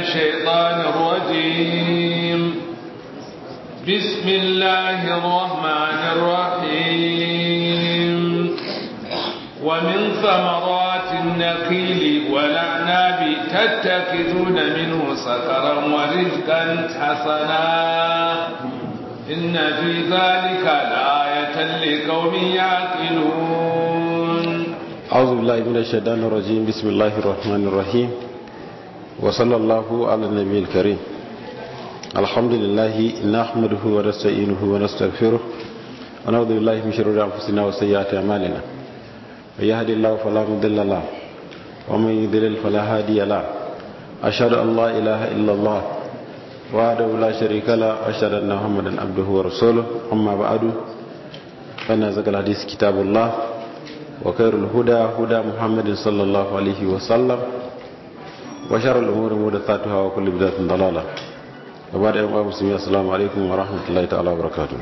الشيطان الرجيم بسم الله الرحمن الرحيم ومن ثمرات النخيل والأعناب تتخذون منه سكرا ورزقا حسنا إن في ذلك لآية لقوم يعقلون أعوذ بالله من الشيطان الرجيم بسم الله الرحمن الرحيم وصلى الله على النبي الكريم الحمد لله نحمده ونستعينه ونستغفره ونعوذ بالله من شرور أنفسنا وسيئات أعمالنا من يهد الله فلا مضل له ومن يضلل فلا هادي له أشهد أن لا إله إلا الله وحده لا شريك له أشهد أن محمدا عبده ورسوله أما بعد فإن أزكى الحديث كتاب الله وخير الهدى هدى محمد صلى الله عليه وسلم وشر الأمور محدثاتها وكل بدعة ضلالة وبعد أيها المسلمين السلام عليكم ورحمة الله تعالى وبركاته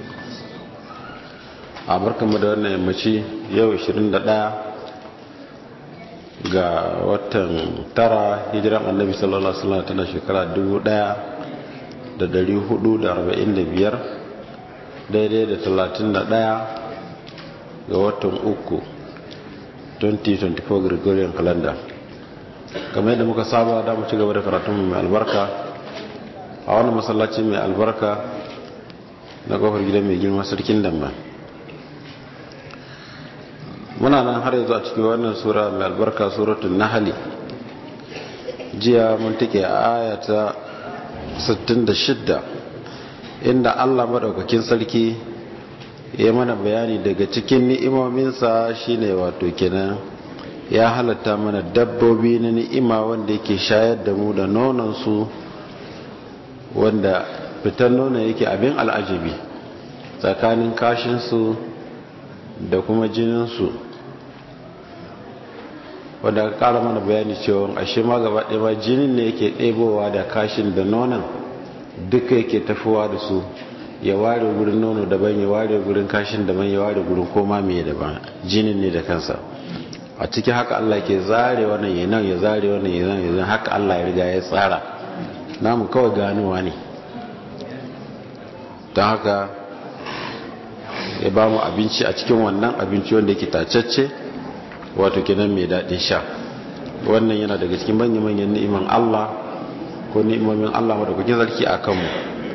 a barkanmu da wannan yammaci yau 21 ga watan tara hijiran annabi sallallahu alaihi wasallam tana shekara 1445 daidai da 31 ga watan uku 2024 gregorian calendar kamar yadda muka saba da mu ci gaba da karatun mai albarka a wani masallaci mai albarka na kofar gidan mai girma sarkin damma muna nan har yanzu a cikin wannan sura mai albarka suratun nahali jiya mun take a ayata 66 inda allah maɗaukakin sarki ya mana bayani daga cikin ni'imominsa shine wato kenan ya halatta mana dabbobi na ni'ima wanda yake shayar da mu da nonansu wanda fitan nonon yake abin al'ajabi tsakanin kashinsu da kuma jininsu wanda aka kara mana bayani cewa ashe ma gaba ɗaya ma jinin ne yake ɗebowa da kashin da nonon duka yake tafowa da su ya ware gurin nono daban ya ware gurin kashin daban ya ware gurin koma mai daban jinin ne da kansa a ciki haka Allah ke zare wannan ya nan ya zare wannan ya nan ya zan haka Allah ya riga ya tsara namu kawai ganowa ne don haka ya ba mu abinci a cikin wannan abinci wanda yake tacacce wato kenan mai daɗin sha wannan yana daga cikin manya-manyan ni'iman Allah ko ni'imomin Allah madaukakin sarki a kanmu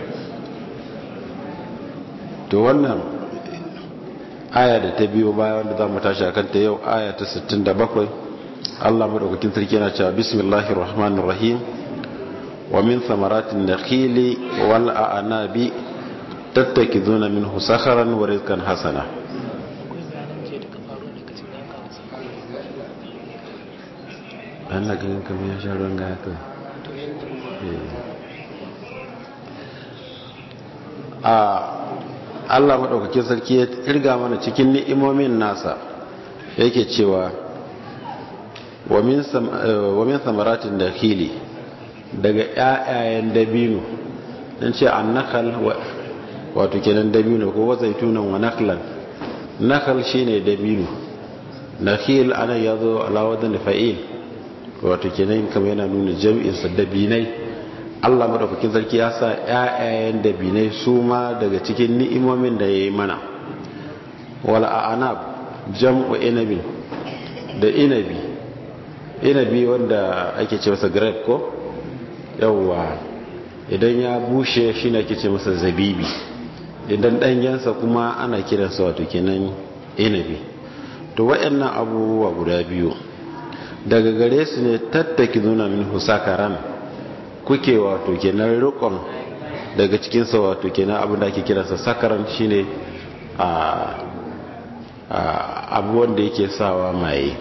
to wannan aya da ta biyo baya wanda za mu tashi akan ta yau aya ta 67 Allah madaukakin sarki yana cewa bismillahir rahmanir rahim wa min thamaratin nakhili wal a'nabi tattakizuna minhu sakharan wa rizqan hasana Allah ganin kamar ya sha ruwan gaya kai a Allah maɗaukakin sarki ya irga mana cikin ni'imomin nasa yake cewa wa min samaratin da hili daga ƴaƴayen dabino don ce an nakal wato kenan dabino ko wazaitunan wa naklan nakal shine dabino nakhil ana yazo ala wadan fa'il wato kenan kamar yana nuna jam'insa dabinai Allah madaukakin sarki ya sa ƴaƴayen dabinai su ma daga cikin ni'imomin da yayi mana wal a'nab jam'u inabin da inabi inabi wanda ake ce masa grape ko yawwa idan ya bushe shine ake ce masa zabibi idan danyensa kuma ana kiransa wato kenan inabi to waɗannan abubuwa guda biyu daga gare su ne tattaki nuna min husakaran kuke wato kenan rikon daga cikinsa wato kenan abin da ake kiransa sakaran shine a abu wanda yake sawa maye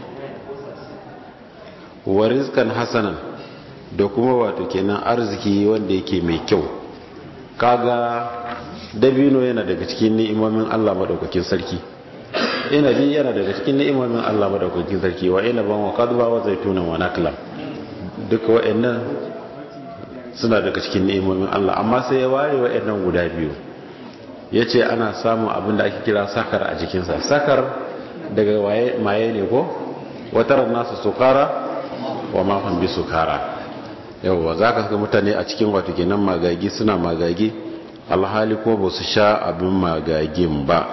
wa rizkan hasanan da kuma wato kenan arziki wanda yake mai kyau kaga dabino yana daga cikin ni'imomin Allah madaukakin sarki inabi yana daga cikin ni'imomin Allah madaukakin sarki wa inaban wa qadba wa zaitunan wa nakla duka wa'annan suna daga cikin ni'imomin Allah amma sai ya ware wa'annan guda biyu yace ana samun abin da ake kira sakar a jikin sa sakar daga waye maye ne ko wataran nasu sukara wa ma hum bi sukara yawwa za ka ga mutane a cikin wato kenan magagi suna magagi alhali ko ba su sha abin magagin ba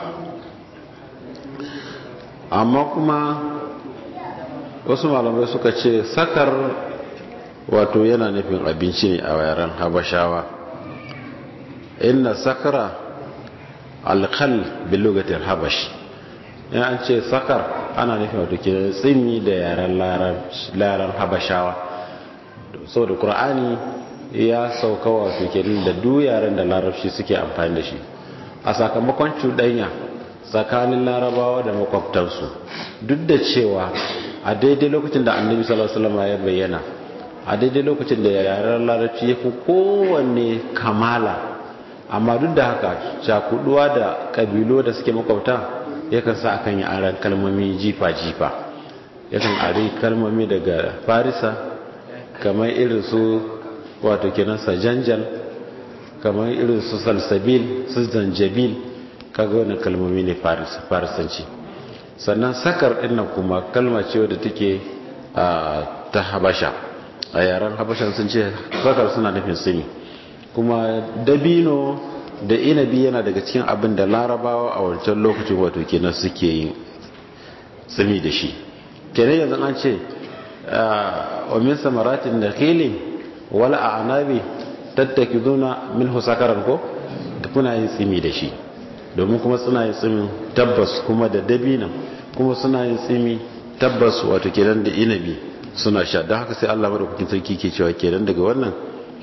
amma kuma wasu malamai suka ce sakar wato yana nufin abinci ne a yaren habashawa inna sakara alkal bilugatin habash in an ce sakar ana nufin wato ke tsimi da yaren larar habashawa sau da ƙur'ani ya sauka wato ke da du yaren da larabci suke amfani da shi a sakamakon cuɗanya tsakanin larabawa da makwabtansu duk da cewa a daidai lokacin da annabi sallallahu alaihi wasallam ya bayyana a daidai lokacin da yaren larabci ya fi kowanne kamala amma duk da haka cakuduwa da kabilo da suke makwabta yakan sa akan yi aran kalmomi jifa-jifa yakan ari kalmomi daga farisa kamar irin su wato kenan sajanjal kamar irin su salsabil su zanjabil kaga wani kalmomi ne farisanci sannan sakar dinnan kuma kalma ce wadda take ta habasha a yaren habashan sun ce sakar suna nufin sini kuma dabino da inabi yana daga cikin abin da larabawa a wancan lokacin wato kenan suke yin tsimi da shi kenan yanzu an ce wa min samaratin da khili wala a anabi tattaki zuna min husakaran ko kuna yin tsimi da shi domin kuma suna yin tsimin tabbas kuma da dabinan kuma suna yin tsimi tabbas wato kenan da inabi suna sha don haka sai Allah madaukakin sarki ke cewa kenan daga wannan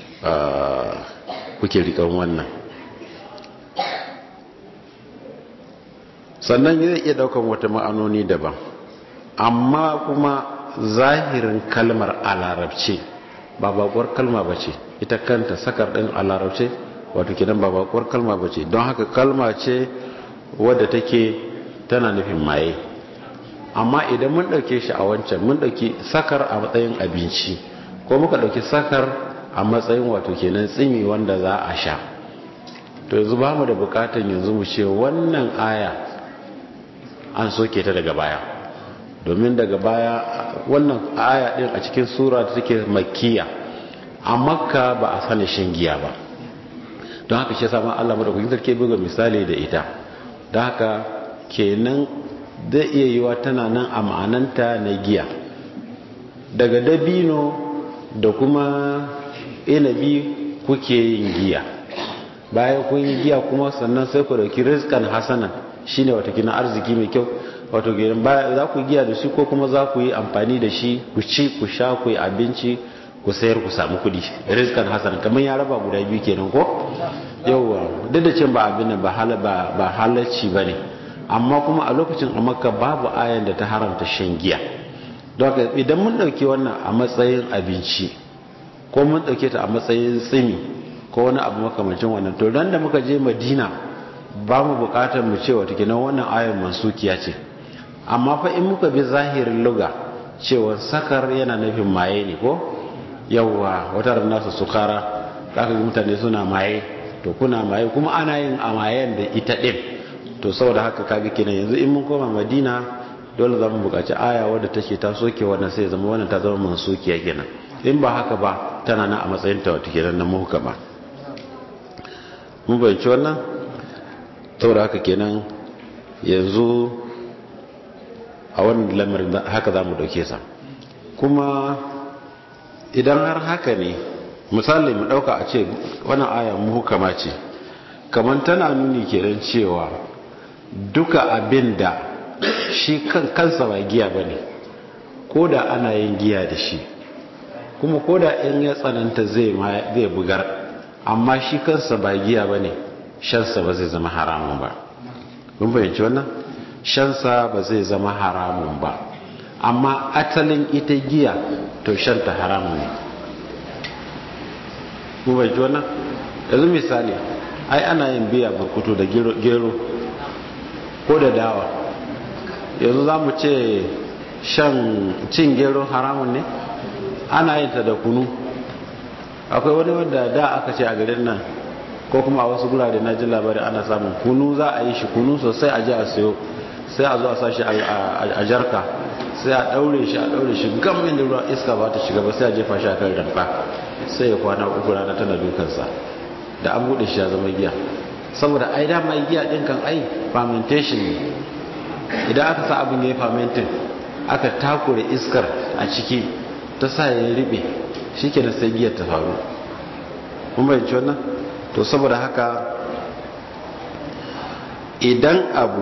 kuke rikan wannan sannan zai iya daukan wata ma'anoni daban amma kuma zahirin kalmar a larabce ba bakwar kalma ba ce ita kanta sakar ɗin a larabce wato kidan ba bakwar kalma ba ce don haka kalma ce wadda take tana nufin maye amma idan mun ɗauke shi a wancan mun ɗauki sakar a matsayin abinci ko muka ɗauki sakar a matsayin wato kenan tsimi wanda za a sha to yanzu ba mu da bukatan yanzu mu ce wannan aya an soke ta daga baya domin daga baya wannan aya din a cikin sura da take makkiya a makka ba a sani shan giya ba don haka shi sama Allah madaukakin sarki buga misali da ita don haka kenan zai iya yiwa tana nan a ma'ananta na giya daga dabino da kuma inabi kuke yin giya bayan kun yi giya kuma sannan sai ku dauki rizkan hasanan shine wata kina arziki mai kyau wato gidan baya za ku giya da shi ko kuma za ku yi amfani da shi ku ci ku sha ku yi abinci ku sayar ku samu kudi rizkan hasan kamar ya raba guda biyu kenan ko yauwa duk da cin ba abin ba ba halarci ba ne amma kuma a lokacin a makka babu ayan da ta haramta shan giya don haka idan mun ɗauki wannan a matsayin abinci ko mun ɗauke ta a matsayin tsimi ko wani abu makamancin wannan to ran da muka je madina ba mu bukatar mu ce wata kinan wannan ayar mansukiya ce amma fa in muka bi zahirin luga cewa sakar yana nufin maye ne ko yawwa wata nasu sukara zaka ga mutane suna maye to kuna maye kuma ana yin a mayen da ita din to saboda haka kaga kenan yanzu in mun koma madina dole za mu bukaci aya wadda take ta soke wannan sai zama wannan ta zama mansukiya kenan in ba haka ba tana nan a matsayin ta wata kenan na muhkama mun bayyana wannan saboda haka kenan yanzu a wannan lamarin haka za mu dauke sa kuma idan har haka ne misali mu dauka a ce wannan aya muhukama ce kamar tana nuni kenan cewa duka abin da shi kan kansa ba giya ba ne ko da ana yin giya da shi kuma ko da in ya tsananta zai bugar amma shi kansa ba giya ba ne shansa ba zai zama haramun ba kun fahimci wannan shansa ba zai zama haramun ba amma atalin ita giya to shanta haramun ne kun fahimci wannan yanzu misali ai ana yin biya burkutu da gero ko da dawa yanzu za mu ce shan cin gero haramun ne ana yin ta da kunu akwai wani wanda da aka ce a garin nan ko kuma a wasu gurare na jin labari ana samun kunu za a yi shi kunu sosai a ji a sayo sai a zo a sashi a jarka sai a daure shi a daure shi gam inda ruwa iska ba ta shiga ba sai a jefa shi a kan ramfa sai ya kwana uku rana tana dukansa da an bude shi ya zama giya saboda ai dama giya din kan ai fermentation ne idan aka sa abin ya yi fermenting aka takure iskar a ciki ta sa ya ribe shi ke sai giyar ta faru mun bayanci wannan to saboda haka idan abu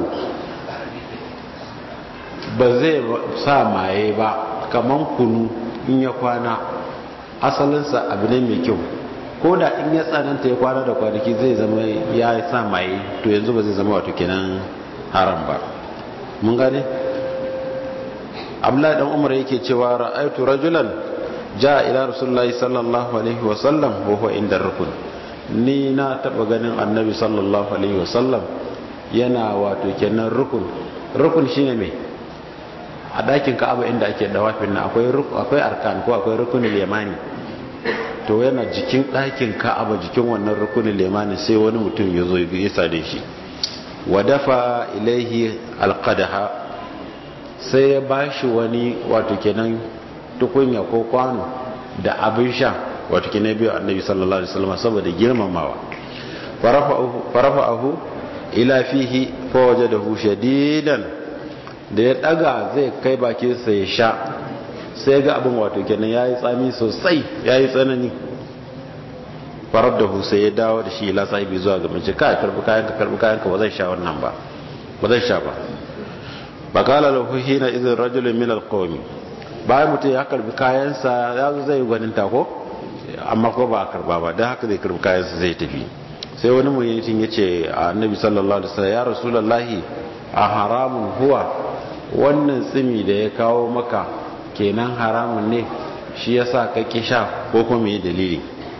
ba zai sa maye ba kamar kunu in ya kwana asalinsa abu ne mai kyau ko da in ya tsananta ya kwana da kwanaki zai zama ya sa maye to yanzu ba zai zama wato kenan haram ba mun gane abdullahi dan umar yake cewa ra'aytu rajulan jaa ila rasulullahi sallallahu alaihi wa sallam wa huwa inda rukun ni na taba ganin annabi sallallahu alaihi wa sallam yana wato kenan rukun rukun shine me a dakin ka'aba inda ake dawafin nan akwai akwai arkan ko akwai rukunul yamani to yana jikin dakin ka'aba jikin wannan rukunul yamani sai wani mutum ya zo ya sade shi wa dafa ilaihi alqadaha sai ya bashi wani wato kenan tukunya ko kwano da abin sha wato kenan biyu annabi sallallahu alaihi wasallam saboda girmamawa farafa'ahu ila fihi fawajadahu shadidan da ya daga zai kai bakin sa ya sha sai ga abin wato kenan yayi tsami sosai yayi tsanani farar da sai ya dawo da shi ila sahibi zuwa ga mace ka karbi kayan ka karbi kayan ka ba zai sha wannan ba ba zai sha ba bakala lahu hina idhin rajulun min alqawmi bayan mutum ya karbi kayansa ya zo zai gwanin ko amma ko ba a karba ba don haka zai karbi kayansa zai tafi sai wani mutum ya ce a annabi sallallahu alaihi wasallam ya rasulullahi a haramun huwa wannan tsimi da ya kawo maka kenan haramun ne shi yasa ka ki sha ko kuma me dalili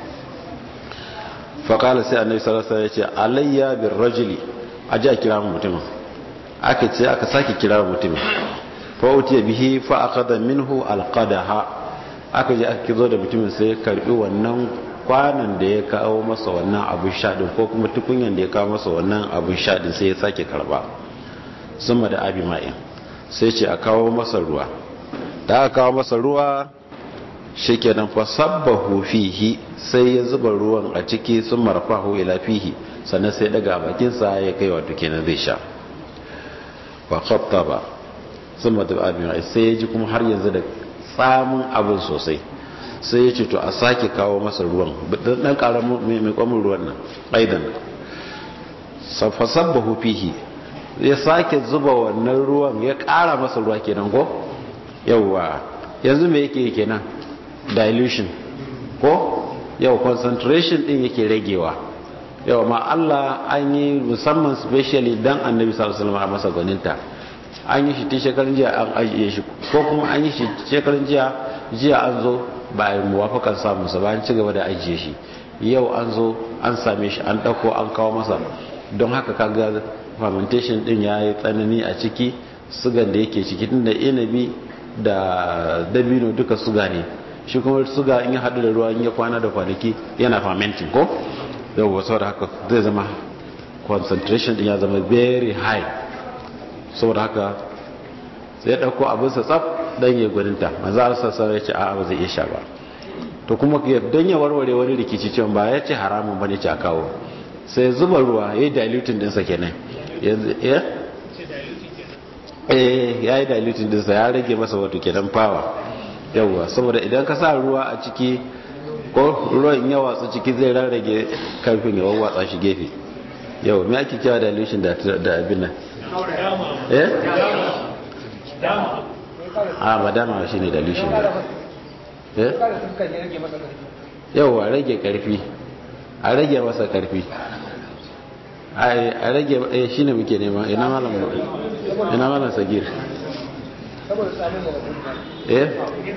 faƙala sai annabi sallallahu alaihi wasallam ya ce alayya bir rajuli aje a kira mutumin aka ce aka sake kira mutumin fa utiya bihi fa akhadha minhu alqadaha aka je aka kizo da mutumin sai ya karbi wannan kwanan da ya kawo masa wannan abin shaɗin ko kuma tukunyan da ya kawo masa wannan abin shaɗin sai ya sake karba summa da abi ma'in sai ce a kawo masa ruwa da aka kawo masa ruwa shikenan fa sabbahu fihi sai ya zuba ruwan a ciki sun marfahu ila fihi sannan sai daga bakinsa ya kai wato kenan zai sha fa khattaba sun mata abin sai ya ji kuma har yanzu da tsamin abin sosai sai ya ce to a sake kawo masa ruwan dan ƙara mai kwamin ruwan nan aidan fasabbahu fihi ya sake zuba wannan ruwan ya ƙara masa ruwa kenan ko yawwa yanzu me yake kenan dilution ko yau concentration din yake ragewa yau ma Allah an yi musamman specially dan annabi sallallahu alaihi wasallam a masa gwaninta an yi shi tun shekarun jiya an ajiye shi ko kuma an yi shi shekarun jiya jiya an zo ba a yi muwafakan samun sa ba an ci gaba da ajiye shi yau an zo an same shi an ɗauko an kawo masa don haka kaga fermentation din ya yi tsanani a ciki sugan da yake ciki tun da inabi da dabino duka suga ne shi kuma suga in ya haɗu da ruwa in ya kwana da kwanaki yana fermenting ko yau wasu da haka zai zama concentration din ya zama very high saboda haka sai ya ɗauko abinsa tsaf don ya gwaninta maza a sassan ya ce a ba zai iya sha ba to kuma don ya warware wani rikici cewa ba ya ce haramun ba ne ce a kawo sai zuba ruwa ya yi dilutin dinsa kenan ya yi dilutin dinsa ya rage masa wato kenan fawa yawwa saboda idan ka sa ruwa a ciki ko ruwan ya watsa ciki zai rarrage karfin ya wawwatsa shi gefe yau me ake kyawa dilution da abin nan eh a madama shi ne dilution eh yau a rage karfi a rage masa karfi a rage eh shi ne muke nema ina malam ina malam sagir eh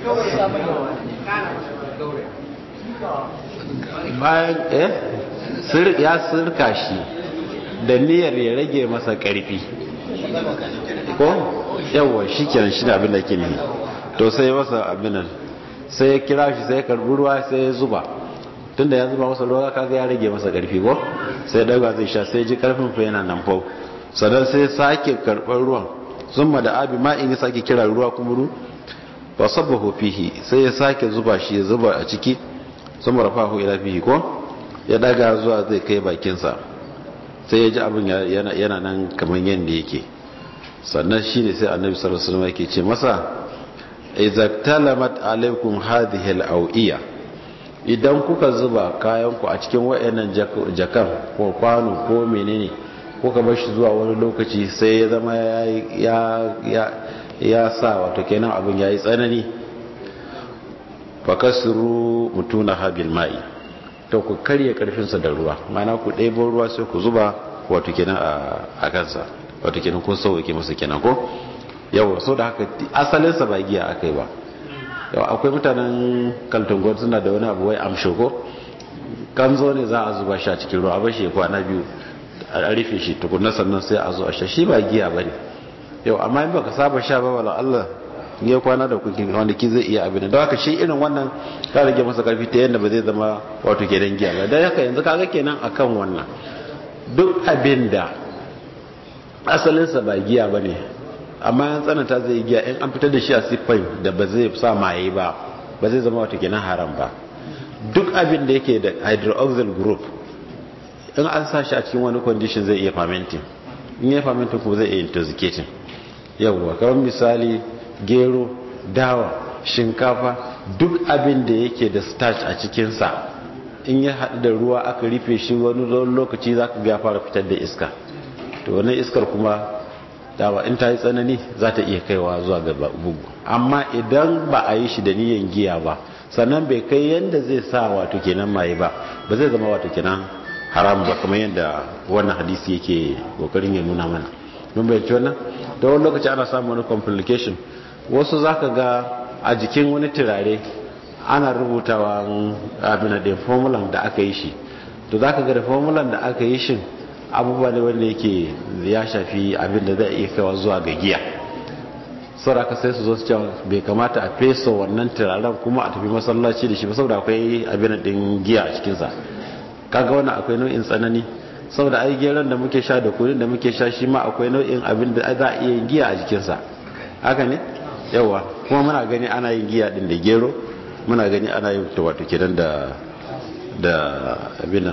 bayan eh ya sirka shi da niyyar ya rage masa karfi ko yawwa shi kenan shi da abin da ke ne to sai masa abin nan sai ya kira shi sai ya karbi ruwa sai ya zuba tunda ya zuba masa ruwa kaga ya rage masa karfi ko sai daga zai sha sai ji karfin fa yana nan fau sadan sai sake karbar ruwan summa da abi ma in ya sake kira ruwa kuma ru wa sabbahu fihi sai ya sake zuba shi ya zuba a ciki sun marafahu ila fihi ko ya daga zuwa zai kai bakinsa sai ya ji abin yana nan kamar yadda yake sannan shi ne sai annabi sallallahu alaihi wasallam yake ce masa idza talamat alaikum hadhihi al-awiya idan kuka zuba kayanku a cikin wayannan jakan ko kwano ko menene kuka bar shi zuwa wani lokaci sai ya zama ya ya ya sa wato kenan abin yayi tsanani fakasru mutuna habil ma'i to ku karye karfinsa da ruwa mana ku ɗebo ruwa sai ku zuba wato kenan a kansa wato kenan kun sauke masa kenan ko yawa so da haka asalinsa ba giya aka yi ba yawa akwai mutanen kaltungon suna da wani abu wai amsho ko kanzo ne za a zuba shi a cikin ruwa a bashi ya kwana biyu a rufe shi tukunna sannan sai a zo a sha shi ba giya ba ne yau amma in baka saba sha ba wala Allah ya kwana da kukin wanda ki zai iya abin da haka shi irin wannan ka rage masa karfi ta yadda ba zai zama wato kenan giya ba dan haka yanzu kaga kenan akan wannan duk abin da asalinsa ba giya ba ne amma yan tsananta zai giya in an fitar da shi a siffai da ba zai sa maye ba ba zai zama wato kenan haram ba duk abin da yake da hydroxyl group in an sa shi a cikin wani condition zai iya fermenting in ya fermenting kuma zai iya intoxicating yawwa kamar misali gero dawa shinkafa duk abin da yake da starch a cikinsa in ya haɗu da ruwa aka rufe shi wani lokaci za ka ga fara fitar da iska to wannan iskar kuma dawa in ta yi tsanani za ta iya kaiwa zuwa ga bugu amma idan ba a yi shi da niyan giya ba sannan bai kai yadda zai sa wato kenan maye ba ba zai zama wato kenan haram ba kamar yadda wannan hadisi yake kokarin ya nuna mana mun bayyana wannan da wani lokaci ana samun wani complication wasu za ka ga a jikin wani turare ana rubutawa abin da formulan da aka yi shi to za ka ga da formulan da aka yi shi abubuwa ne wanda yake ya shafi abin da zai iya kawo zuwa ga giya sauraka sai su zo su cewa bai kamata a fesa wannan turaren kuma a tafi masallaci da shi ba saboda akwai abin din giya a cikinsa kaga wannan akwai nau'in tsanani saboda ai geron da muke sha da kunin da muke sha shi ma akwai nau'in abin da za a iya giya a jikinsa haka ne yawa kuma muna gani ana yin giya din da gero muna gani ana yin ta wato kenan da da abin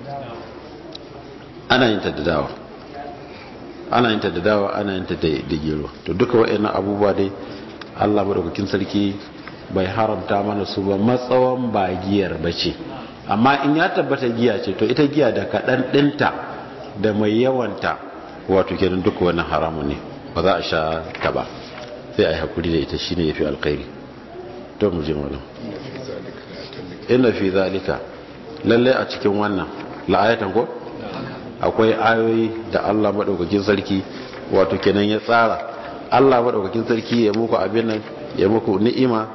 ana yin ta da dawa ana yin ta da dawa ana yin ta da gero to duka waɗannan abubuwa dai Allah madaukakin sarki bai haramta mana su ba matsawan ba giyar bace amma in ya tabbata giya ce to ita giya da kaɗan ɗinta da mai yawanta wato kenan duka wannan haramun ne ba za a sha ta ba sai a yi haƙuri da ita shine ya fi alkhairi to mu je mana ina fi zalika lalle a cikin wannan la'ayatan ko akwai ayoyi da Allah maɗaukakin sarki wato kenan ya tsara Allah maɗaukakin sarki ya muku abin nan ya muku ni'ima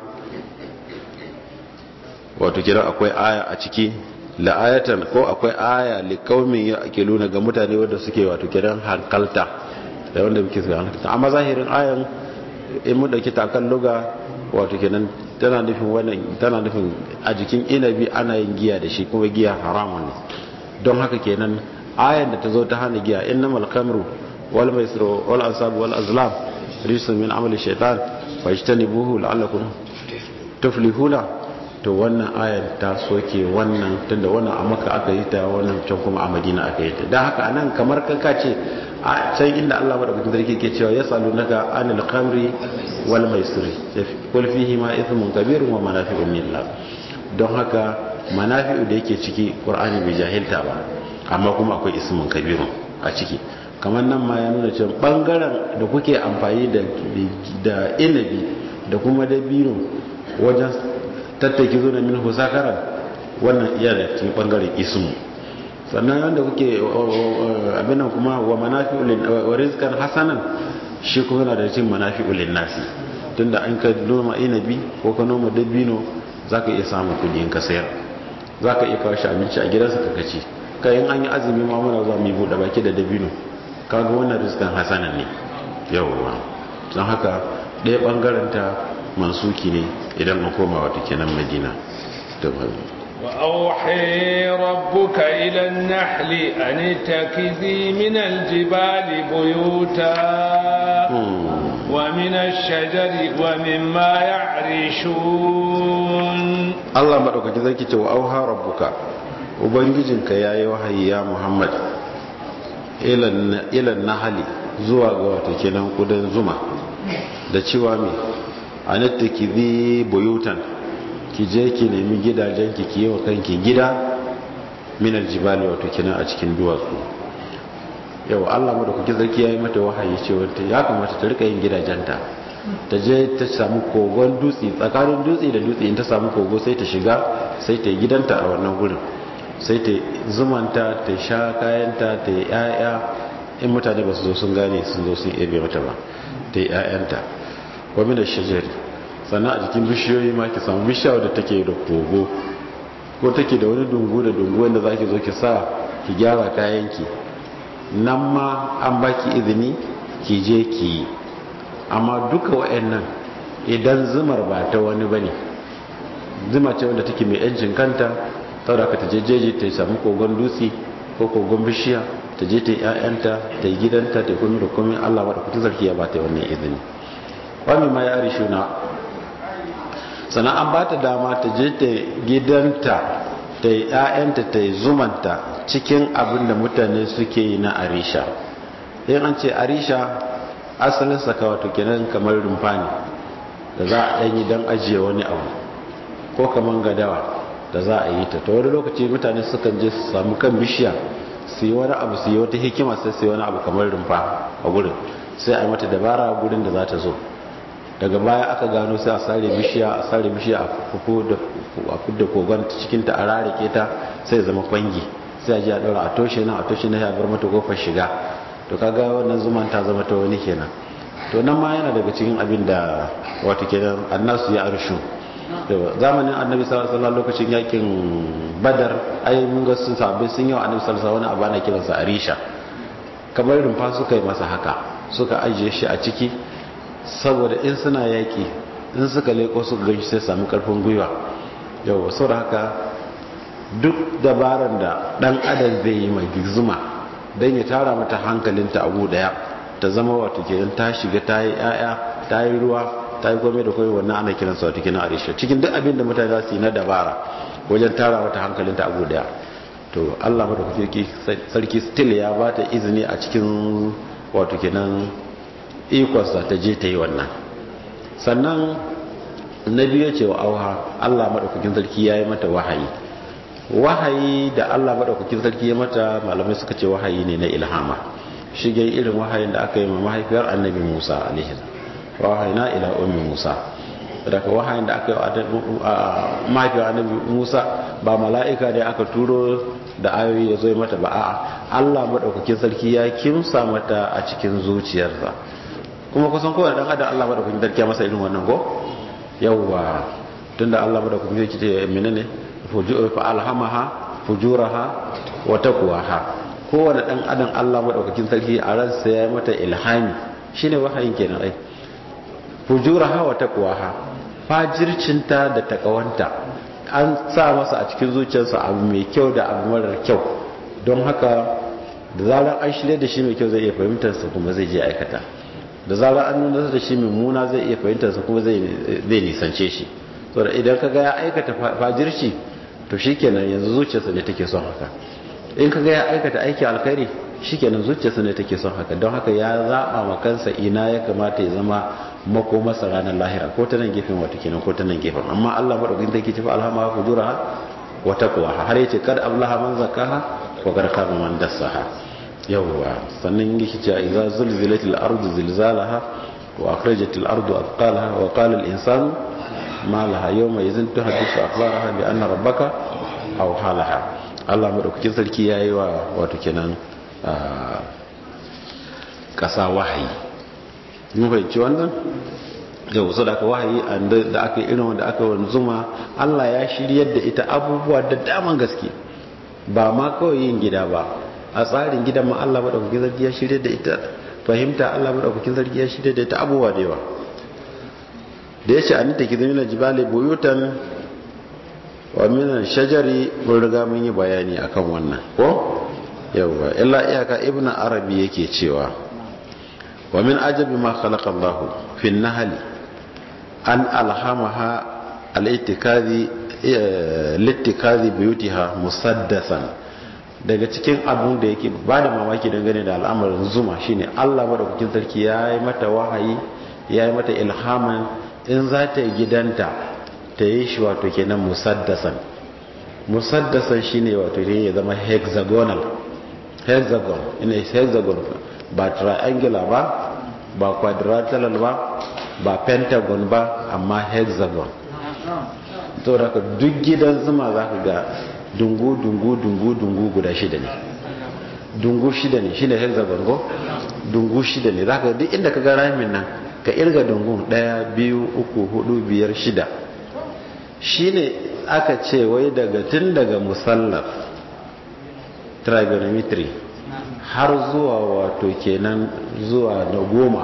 wato kenan akwai aya a ciki la'ayatan ko akwai aya liqaumin ya'qiluna ga mutane wanda suke wato kenan hankalta da wanda muke suka hankalta amma zahirin ayan in mun dauki takan luga wato kenan tana nufin wannan tana nufin a jikin inabi ana yin giya da shi kuma giya haramun ne don haka kenan ayan da ta zo ta hana giya innamal khamru wal maisru wal ansab wal azlam rijsun min amali shaytan fajtanibuhu la'allakum tuflihuna to wannan ayan ta soke wannan tunda wannan a maka aka yi ta wannan can kuma a madina aka yi ta don haka anan kamar kanka ce a can inda Allah madaukakin sarki ke cewa ya salu naka anil khamri wal maisri qul fihi ma ithmun kabirun wa manafi'un lillah don haka manafi'u da yake ciki qur'ani bai jahilta ba amma kuma akwai ismun kabirun a ciki kamar nan ma ya nuna cewa bangaren da kuke amfani da da inabi da kuma dabino wajen tattaki zo da min husakaran wannan iya da cikin bangaren ismu sannan yadda kuke abinan kuma wa manafi'ulin wa rizqan hasanan shi kuma yana da cikin manafi'ulin nasi tunda an ka noma inabi ko ka noma dabino zaka iya samun kudi in ka sayar zaka iya kawo shi abinci a gidansa ka kaci kayan an yi azumi ma muna zuwa mu bude baki da dabino kaga wannan rizqan hasanan ne yawwa don haka ɗaya bangaren ta mansuki ne idan an koma wata kenan madina وأوحي ربك إلى النحل أن اتخذي من الجبال بيوتا ومن الشجر ومما يعرشون Allah madaukaki zai ce wa auha rabbuka ubangijinka yayi wahayi ya Muhammad ilan ilan nahali zuwa ga wato kenan kudan zuma da cewa me anattaki bi buyutan ki je ki nemi gidajen ki ki yi wa kanki gida minal jibali wato kenan a cikin duwatsu yau Allah madaukaki sarki yayi mata wahayi cewa ya kamata ta rika yin gidajenta ta je ta samu kogon dutse tsakanin dutse da dutse in ta samu kogo sai ta shiga sai ta yi gidanta a wannan gurin sai ta zumanta ta sha kayanta ta yi 'ya'ya in mutane ba su zo sun gane sun zo sun ebe mata ba ta yi 'ya'yanta kwami da shajari sannan a jikin bishiyoyi ma ki samu bishiya wadda take da kogo ko take da wani dungu da dungu wanda za ki zo ki sa ki gyara kayanki nan ma an baki izini ki je ki yi amma duka wa'annan idan zumar ba ta wani bane zuma ce wanda take mai yancin kanta saboda ka ta je jeji ta samu kogon dutse ko kogon bishiya ta je ta yi ƴaƴanta ta yi gidanta ta yi komai da komai Allah wadda kuta zarki ya bata wannan izini wani ma ya arishu na sannan an ba ta dama ta je ta gidanta ta yi ƴaƴanta ta yi zumanta cikin abin da mutane suke yi na arisha in an ce arisha asalin saka wato kenan kamar rumfa ne da za a ɗanyi don ajiye wani abu ko kamar gadawa da za a yi ta ta wani lokaci mutane sukan je su samu kan bishiya su yi wani abu su yi wata hikima sai su yi wani abu kamar rumfa a gurin sai a yi mata dabara gurin da za ta zo daga baya aka gano sai a sare bishiya a sare bishiya a fudda kogon cikinta a rarike ta sai zama kwangi sai a ji a ɗaura a toshe nan a toshe na ya bar mata kofar shiga to kaga wannan zuman ta zama ta wani kenan to nan ma yana daga cikin abin da wato kenan annasu ya arshu zamanin annabi sallallahu alaihi lokacin yakin badar ai mun ga sun sabbi sun yi wa annabi sallallahu alaihi wani abu ana kiransa arisha kamar rumfa suka yi masa haka suka ajiye shi a ciki saboda in suna yaki in suka leko suka ganshi sai samu karfin gwiwa yau saboda haka duk dabaran da dan adam zai yi mai zuma don ya tara mata hankalinta abu daya ta zama wato kenan ta shiga ta yi yaya ta yi ruwa ta yi komai da komai wannan ana kiransa wato kenan arisha cikin duk abin da mutane za su yi na dabara wajen tara mata hankalinta abu daya to Allah madaukaki sarki still ya ba ta izini a cikin wato kenan ikonsa ta je ta yi wannan sannan na biyu ce wa auha Allah madaukakin sarki ya yi mata wahayi wahayi da Allah maɗaukakin sarki ya mata malamai suka ce wahayi ne na ilhama shige irin wahayin da aka yi ma mahaifiyar annabi Musa alaihi wahayina ila ummi Musa daga wahayin da aka yi mahaifiyar annabi Musa ba mala'ika ne aka turo da ayoyi ya zo mata ba a'a Allah maɗaukakin sarki ya kimsa mata a cikin zuciyarsa kuma kusan kowane dan adam Allah maɗaukakin sarki ya masa irin wannan go yawwa tunda Allah maɗaukakin sarki ce menene fa'alhamaha fujuraha wa taqwaha kowane dan adam Allah madaukakin sarki a ransa ya mata ilhami shine wahayin kenan ai fujuraha wa taqwaha fajircinta da takawanta an sa masa a cikin zuciyarsa abu mai kyau da abu marar kyau don haka da zarar an shirye da shi mai kyau zai iya fahimtar sa kuma zai je aikata da zarar an nuna da shi mummuna zai iya fahimtar sa kuma zai nisance shi saboda idan ka ga ya aikata fajirci to shikenan yanzu zuciyarsa ne take son haka in kaga ya aikata aiki alkhairi shikenan zuciyarsa ne take son haka don haka ya zaba ma kansa ina ya kamata ya zama mako masa ranar lahira ko ta nan gefen wata kenan ko ta nan gefen amma Allah madaukakin take tafi alhama fujuraha wa taqwaha har yace kad ablaha man zakaha wa kad khaba man dassaha yawwa sannan yake cewa idza zulzilatil ardu zilzalaha wa akhrajatil ardu athqalaha wa qala al insanu ma laha yawma yazin tuhaddisu akhbaraha bi anna rabbaka aw halaha Allah madaukakin sarki yayi wa wato kenan kasa wahayi mun fahimci wannan yau so da aka wahayi da aka irin wanda aka wani zuma Allah ya shiryar da ita abubuwa da daman gaske ba ma kawai yin gida ba a tsarin gidan ma Allah madaukakin sarki ya shiryar da ita fahimta Allah madaukakin sarki ya shiryar da ita abubuwa da yawa da ya ce an ta kizamina jibali buyutan wa minan shajari mun riga mun yi bayani akan wannan ko yawwa illa iyaka ibn arabi yake cewa wa min ajabi ma khalaqa Allahu fi nahli an alhamaha al-ittikazi littikazi biyutiha musaddasan daga cikin abun da yake ba da mamaki dangane da al'amarin zuma shine Allah madaukakin sarki ya yi mata wahayi ya yi mata ilhaman in za ta yi gidanta ta yi shi wato kenan musaddasan musaddasan shine wato ne ya zama hexagonal hexagon ina hexagon ba triangular ba ba quadrilateral ba ba pentagon ba amma hexagon to da duk gidan zuma za ka ga dungu dungu dungu dungu guda shida ne dungu shida ne shine hexagon go dungu shida ne za ka duk inda ka ga ramin nan ka irga dungun daya biyu uku hudu biyar shida shine aka ce wai daga tun daga musallaf trigonometry har zuwa wato kenan zuwa na goma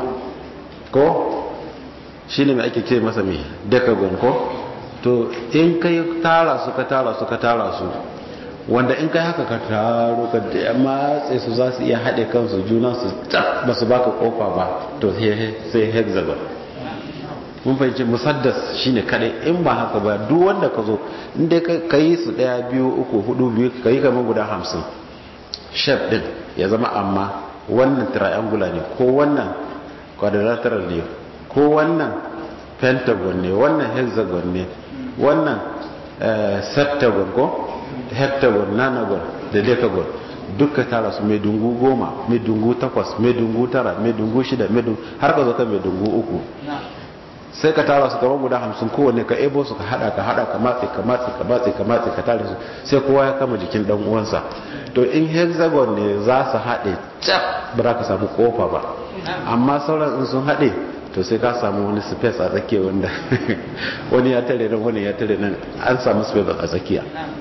ko shine mai ake ce masa mai decagon ko to in kai tara su ka tara su ka tara su wanda in kai haka ka taro ka da matse su za su iya haɗe kansu juna su ba su baka kofa ba to sai hexagon mun fahimci musaddas shine kadai in ba haka ba duk wanda ka zo inda ka yi su ɗaya biyu uku hudu biyu ka yi kamar guda hamsin shef din ya zama amma wannan triangular ne ko wannan quadrilateral ne ko wannan pentagon ne wannan hexagon ne wannan septagon ko heptagon nanagon da decagon duka tara su mai dungu goma mai dungu takwas mai dungu tara mai dungu shida mai dungu har ka zo kan mai dungu uku sai ka tara su kamar guda hamsin kowanne ka ebo su ka hada ka hada ka matse ka matse ka matse ka matse ka tare su sai kowa ya kama jikin dan uwansa to in hexagon ne za su haɗe cap ba za ka samu kofa ba amma sauran in sun haɗe to sai ka samu wani space a tsakiya wanda wani ya tare nan wani ya tare nan an samu space a tsakiya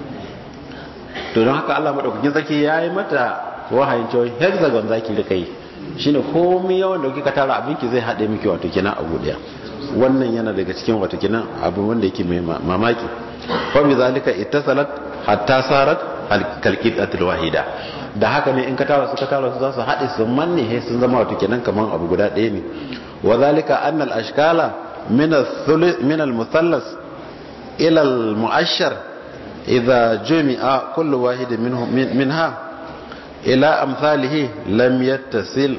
to don haka Allah madaukakin sarki ya yi mata wahayin cewa hexagon zaki rika yi shine komai yawan da kika tara abinki zai haɗe miki wato kina abu daya wannan yana daga cikin wato kina abu wanda yake mai mamaki fa bi zalika ittasalat hatta sarat kalqidatul wahida da haka ne in ka tara su ka tara su za su haɗe su manne he sun zama wato kenan kaman abu guda ɗaya ne wa zalika anna al ashkala min al min al muthallas ila al mu'ashshar idha jumi'a kullu wahid minhum minha ila amsalihi lam yattasil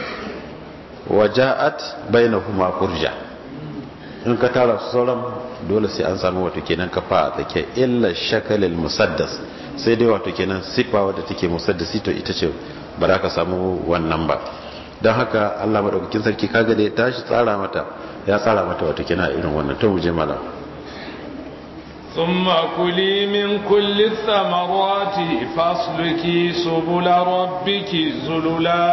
wa ja'at bainahuma furja in ka tara su sauran dole sai an samu wato kenan kafa a tsake illa shakalil musaddas sai dai wato kenan sifa wadda take musaddasi to ita ce ba za ka samu wannan ba don haka Allah madaukakin sarki kaga da ya tashi tsara mata ya tsara mata wato kenan irin wannan to mu je malam ثم كلي من كل الثمرات فاسلكي سبل ربك ذللا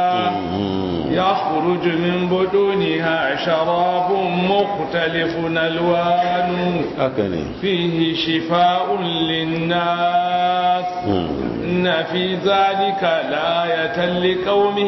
يخرج من بطونها شراب مختلف ألوانه فيه شفاء للناس إن في ذلك لآية لقوم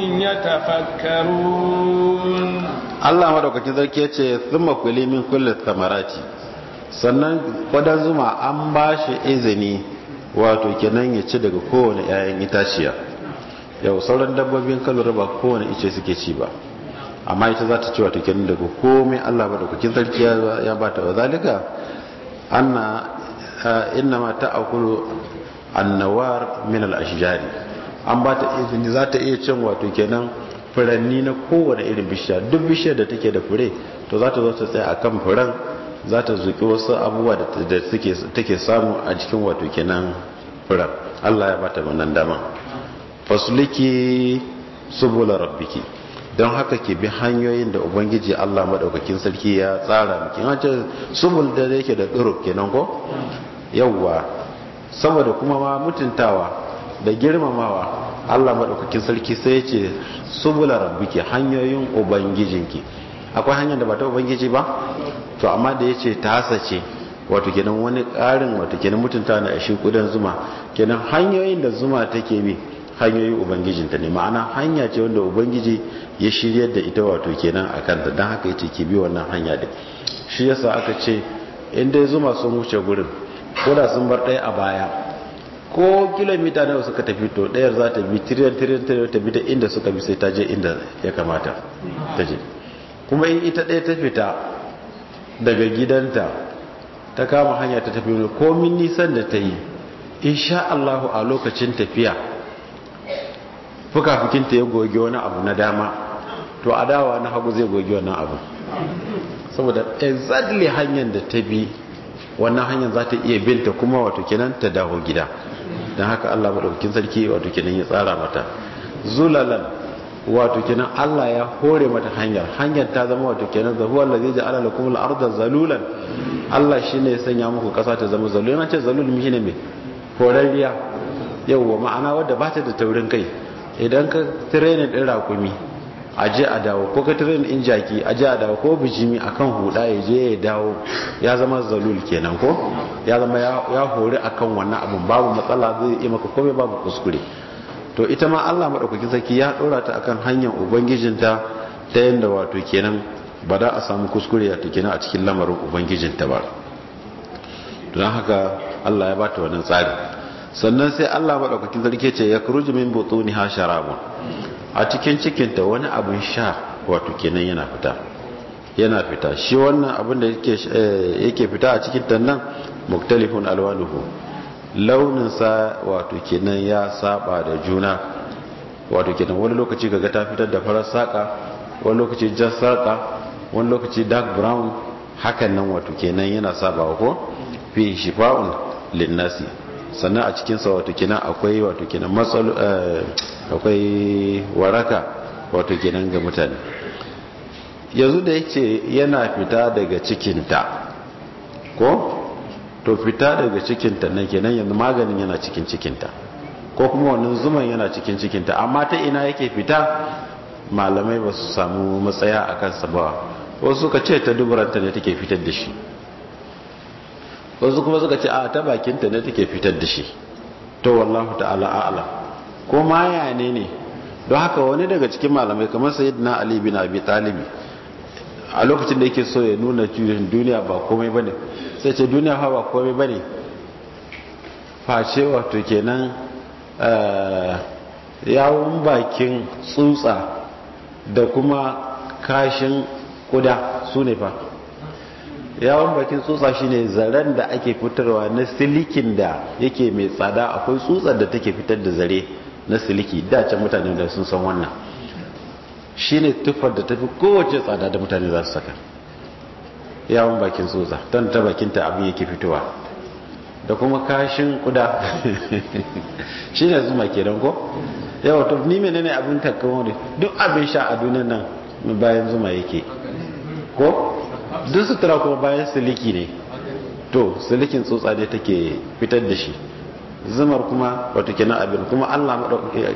يتفكرون الله مدوكا كذا كيتش ثم كلي من كل الثمرات sannan kwadan zuma an ba shi izini wato kenan ya ci daga kowane 'ya'yan itaciya yau sauran dabbobin kalura ba kowane ice suke ci ba amma ita za ta ci wato kenan daga komai allah ba da kukin sarki ya ba ta wazalika anna inna ma ta akulu annawar min al-ashjari an ba ta izini za ta iya cin wato kenan furanni na kowane irin bishiya duk bishiyar da take da fure to za ta zo ta tsaya akan furen za ta zuki wasu abubuwa da take samu a cikin wato kenan furen Allah ya bata wannan dama fasuliki subula rabbiki don haka ke bi hanyoyin da ubangiji Allah madaukakin sarki ya tsara miki an ce subul da yake da tsiro kenan ko yawwa saboda kuma ma mutuntawa da girmamawa Allah madaukakin sarki sai ya ce subula rabbiki hanyoyin ubangijinki akwai hanyar da ba ta ubangiji ba to amma da ya ce ta hasace wato kenan wani ƙarin wato kenan mutunta na ashe kudan zuma kenan hanyoyin da zuma take bi hanyoyin ubangijinta ne ma'ana hanya ce wanda ubangiji ya shiryar da ita wato kenan a kanta don haka yace ki bi wannan hanya din shi yasa aka ce in dai zuma sun wuce gurin ko da sun bar ɗaya a baya ko kilomita nawa suka tafi to ɗayar za ta bi tiriyan tiriyan tiriyan ta bi da inda suka bi sai ta je inda ya kamata ta je kuma in ita ɗaya ta fita daga gidanta ta kama hanya ta tafi wani komin nisan da ta yi insha Allahu a lokacin tafiya fukafukinta ya goge wani abu na dama to a dawa na hagu zai goge wannan abu saboda exactly hanyar da ta bi wannan hanyar za ta iya binta kuma wato kenan ta dawo gida don haka Allah maɗaukakin sarki wato kenan ya tsara mata zulalan wato kenan Allah ya hore mata hanyar hanyar ta zama wato kenan da huwa allazi ja'ala lakum al-ardha zalulan Allah shine ya sanya muku kasa ta zama zalulan ce zalul mi shine me horarriya yawwa ma'ana wadda ba ta da taurin kai idan ka training din rakumi aje a dawo ko ka training in jaki aje a dawo ko bijimi akan huda ya je ya dawo ya zama zalul kenan ko ya zama ya hori akan wannan abun babu matsala zai yi maka komai babu kuskure to ita ma Allah madaukakin sarki ya dora ta akan hanyar ubangijinta ta yanda wato kenan ba da a samu kuskure ta kenan a cikin lamarin ubangijinta ba don haka Allah ya bata wannan tsari sannan sai Allah madaukakin sarki ce ya kuruji min butuniha sharabun a cikin cikinta wani abin sha wato kenan yana fita yana fita shi wannan abin da yake fita a cikin nan muktalifun alwanuhu launinsa wato kenan ya saba da juna wato kenan wani lokaci kaga ta fitar da farar saka wani lokaci jar saka wani lokaci dark brown hakan nan wato kenan yana sabawa ko fi shifa'un linnasi sannan a cikinsa wato kenan akwai wato kenan matsalu akwai waraka wato kenan ga mutane yanzu da yake yana fita daga cikinta ko to fita daga cikinta nan kenan yanzu maganin yana cikin cikinta ko kuma wannan zuman yana cikin cikinta amma ta ina yake fita malamai ba su samu matsaya a kansa ba wasu suka ce ta duburanta ne take fitar da shi wasu kuma suka ce a ta bakinta ne take fitar da shi to wallahu ta'ala a'lam ko maya ne ne don haka wani daga cikin malamai kamar sayyidina ali bin abi talibi a lokacin da yake so ya nuna duniya ba komai bane sai ce duniya fa ba komai bane face wato kenan yawon bakin tsutsa da kuma kashin kuda su ne fa yawon bakin tsutsa shine zaren da ake fitarwa na silikin da yake mai tsada akwai tsutsar da take fitar da zare na siliki da can mutane da sun san wannan shine tufar da tafi kowace tsada da mutane za su saka yawon bakin tsutsa don ta bakinta abin yake fitowa da kuma kashin kuda shine zuma kenan ko yawa to ni menene abin takkawo ne duk abin sha a duniyar nan bayan zuma yake ko duk sutura kuma bayan siliki ne to silikin tsotsa ne take fitar da shi zumar kuma wato kenan abin kuma Allah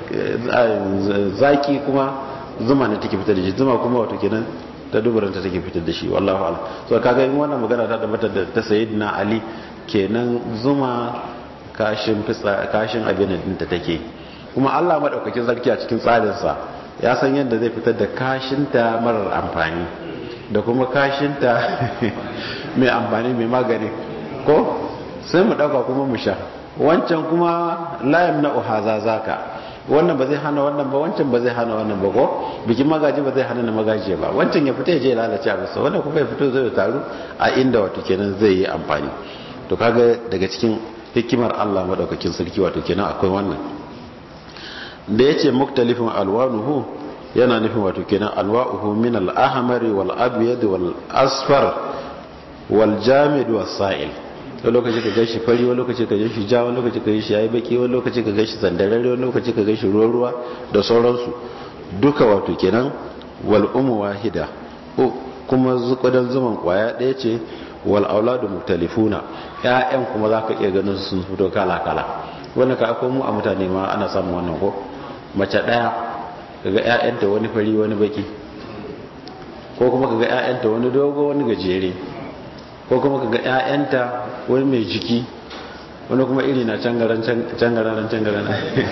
zaki kuma zuma ne take fitar da shi zuma kuma wato kenan ta duburanta take fitar da shi wallahu a'lam so kaga in wannan magana ta tabbata da ta sayyidina ali kenan zuma kashin fitsa kashin abin din ta take kuma Allah madaukakin sarki a cikin tsarin sa ya san yadda zai fitar da kashinta marar amfani da kuma kashinta mai amfani mai magani ko sai mu dauka kuma mu sha wancan kuma layam na uhaza zaka wannan ba zai hana wannan ba wancan ba zai hana wannan ba ko bikin magaji ba zai hana na magaji ba wancan ya fita ya je lalace a masa wannan kuma ya fito zai taru a inda wato kenan zai yi amfani to kaga daga cikin hikimar Allah madaukakin sarki wato kenan akwai wannan da yace muktalifun alwanuhu yana nufin wato kenan alwa'uhu min al-ahmari wal abyad wal asfar wal jamid was sa'il wani lokaci ka gashi fari wani lokaci ka gashi ja wani lokaci ka gashi yayi baki wani lokaci ka gashi sandararre wani lokaci ka gashi ruwa ruwa da sauransu duka wato kenan wal umu wahida kuma zuƙudan zuman kwaya ɗaya ce wal auladu muktalifuna ƴaƴan kuma zaka iya ganin sun fito kala kala wannan ka akwai mu a mutane ma ana samun wannan ko mace ɗaya kaga ƴaƴanta wani fari wani baki ko kuma kaga ƴaƴanta wani dogo wani gajere ko kuma kaga ƴaƴanta wani mai jiki wani kuma iri na cangaran cangaran cangaran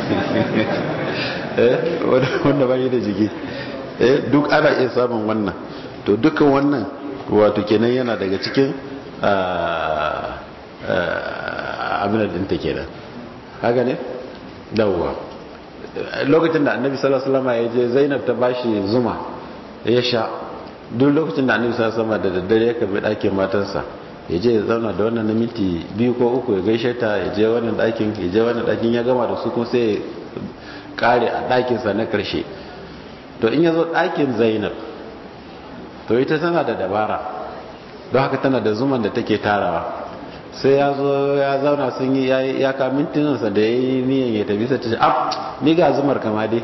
eh wanda bai da jiki eh duk ana iya samun wannan to dukkan wannan wato kenan yana daga cikin abin da ta kenan haka ne dawwa lokacin da annabi sallallahu alaihi wasallam ya je zainab ta bashi zuma ya sha duk lokacin da annabi sallallahu alaihi wasallam da daddare ya kabe ɗakin matarsa ya je ya zauna da wannan na minti biyu ko uku ya gaishe ta ya je wannan ɗakin ya je wannan ɗakin ya gama da su kuma sai ya kare a ɗakinsa na ƙarshe to in ya zo ɗakin zainab to ita tana da dabara don haka tana da zuman da take tarawa sai ya zo ya zauna sun yi ya ka mintinansa da ya yi niyan ya tafi sai ta ce ab ni ga zumar kama dai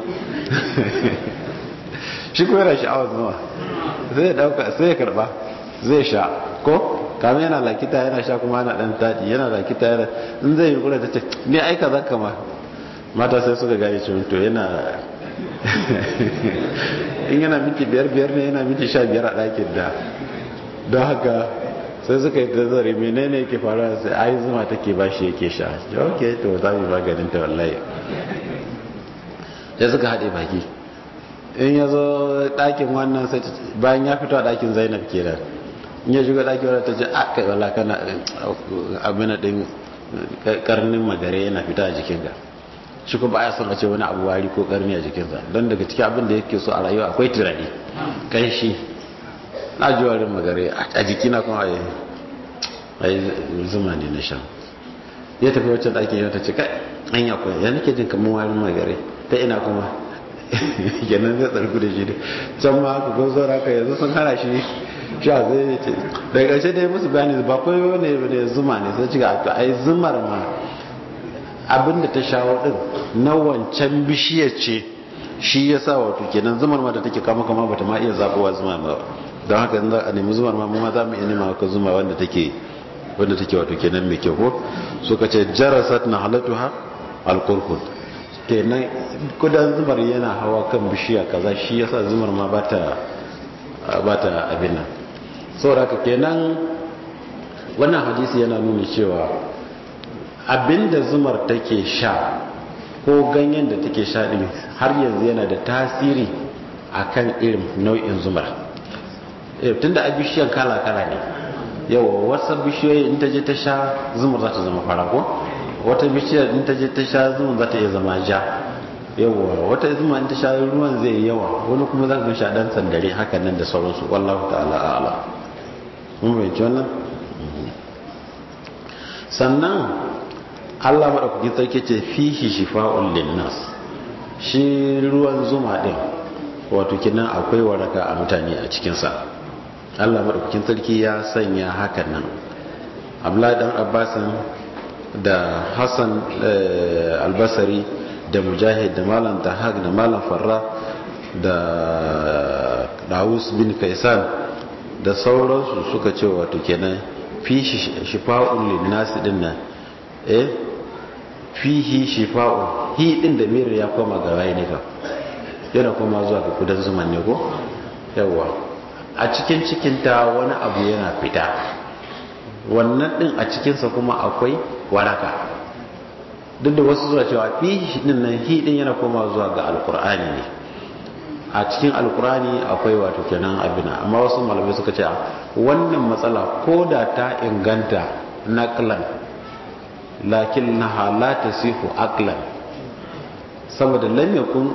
shi kuma yana sha'awar zuma sai ya dauka sai ya karba zai sha ko kamar yana lakita yana sha kuma yana dan tadi yana lakita yana in zai yi kula ta ce ni aika zan kama mata sai suka gane cewa to yana in yana miki biyar biyar ne yana miki sha biyar a ɗakin da don haka sai suka yi tazari menene yake faruwa sai ai zuma take ba shi yake sha ok to za mu maganin ta wallahi sai suka haɗe baki in ya zo ɗakin wannan sai bayan ya fito a ɗakin zainab kenan in ya shiga ɗakin wadda ta ce a kai wala kana abin ɗin karnin magare yana fita a jikinka shi kuma ya son a ce wani abu wari ko karni a jikinsa don daga cikin abin da yake so a rayuwa akwai turare kanshi na ji warin magare a jikina kuma a yi zuma ne na shan ya tafi wacce ɗakin yau ta ce kai an yi akwai ya nake jin kamar warin magare ta ina kuma kenan zai tsarku da shi ne can ma haka ko zo haka yanzu sun hana shi sha zai ce daga ƙarshe dai musu bayani ba kawai wani ne zuma ne sai ci ga to ai zumar ma abinda ta shawo din na wancan bishiyar ce shi ya sa wato kenan zumar ma da take kama kama bata ma iya zaɓowa zuma ba don haka in za a nemi zumar ma mu ma za mu iya nema ka zuma wanda take wanda take wato kenan mai kyau ko suka ce jarasat na halatuha alkurkun kenan kudan zumar yana hawa kan bishiya kaza shi yasa zumar ma bata bata abin nan saboda haka kenan wannan hadisi yana nuna cewa abinda zumar take sha ko ganyen da take sha din har yanzu yana da tasiri akan irin nau'in zumar tunda a bishiyan kala-kala ne yau wasu bishiyoyi in ta je ta sha zumar za ta zama fara ko wata bishiyar in ta je ta sha zumar za ta iya zama ja yawa wata zuma in ta sha ruwan zai yawa wani kuma za ka sha dan sandare hakan nan da sauransu wallahu ta'ala a'ala mun bayyana wannan sannan Allah madaukakin sarki ce fihi shifa'un linnas shi ruwan zuma din wato kinan akwai waraka a mutane a cikin sa Allah madaukakin sarki ya sanya hakan nan Abdullahi dan Abbasin da Hassan Albasari da Mujahid da Malam Tahag da Malam Farra da Dawus bin Kaisan da sauransu suka ce wato kenan fi shifa'un linnasi din nan eh fihi shifa'un hi din da mir ya koma ga waye ne ka yana koma zuwa ga kudan zuman ne ko yawa a cikin cikinta wani abu yana fita wannan din a cikinsa kuma akwai waraka duk da wasu zuwa cewa fi din nan hi din yana koma zuwa ga alkur'ani ne a cikin alkur'ani akwai wato kenan abina amma wasu malamai suka ce wannan matsala ko da ta inganta naqlan lakin na la tasihu aqlan saboda lam yakun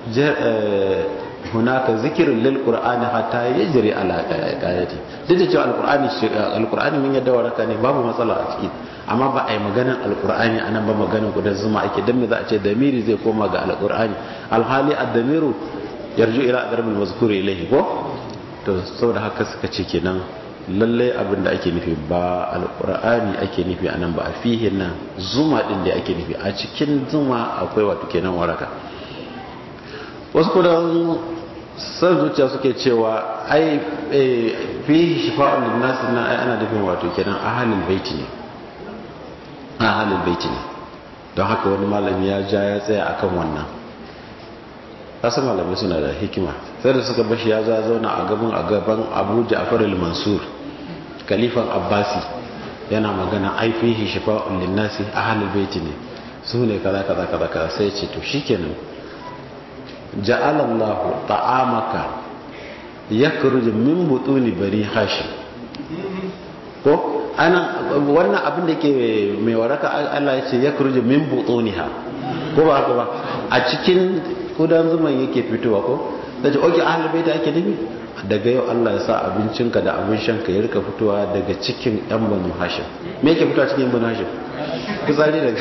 hunaka zikirin lil qur'ani hatta yajri ala qayati duk da cewa alqur'ani alqur'ani mun yadda waraka ne babu matsala a ciki amma ba a yi maganar alqur'ani anan ba maganar gudan zuma ake dan me za a ce damiri zai koma ga alqur'ani alhali ad-damiru yarju ila adarbil mazkuri ilayhi ko to saboda haka suka ce kenan lalle abin da ake nufi ba alqur'ani ake nufi anan ba a fihi nan zuma din da ake nufi a cikin zuma akwai wato kenan waraka wasu kudan san zuciya suke cewa ai fi shifa'un linnas na ai ana nufin wato kenan ahalul baiti ne ahalul baiti ne don haka wani malami ya ja ya tsaya akan wannan kasan malamai suna da hikima sai da suka bashi ya za zauna a gaban a gaban Abu Ja'far al-Mansur kalifan Abbasi yana magana ai fihi shifa'un linnas ahalul baiti ne su ne kaza kaza kaza kaza sai ce to shikenan ja'alallahu ta'amaka yakhruj min butuni bari hashim ko ana wannan abin da ke mai waraka Allah ya ce ya kurje min butuniha ko ba haka ba a cikin kudan zuman yake fitowa ko da ce oke ahal baita ake nufi daga yau Allah ya sa abincinka da abin shanka ya rika fitowa daga cikin yan banu hashim me yake fitowa cikin yan banu hashim fitsari da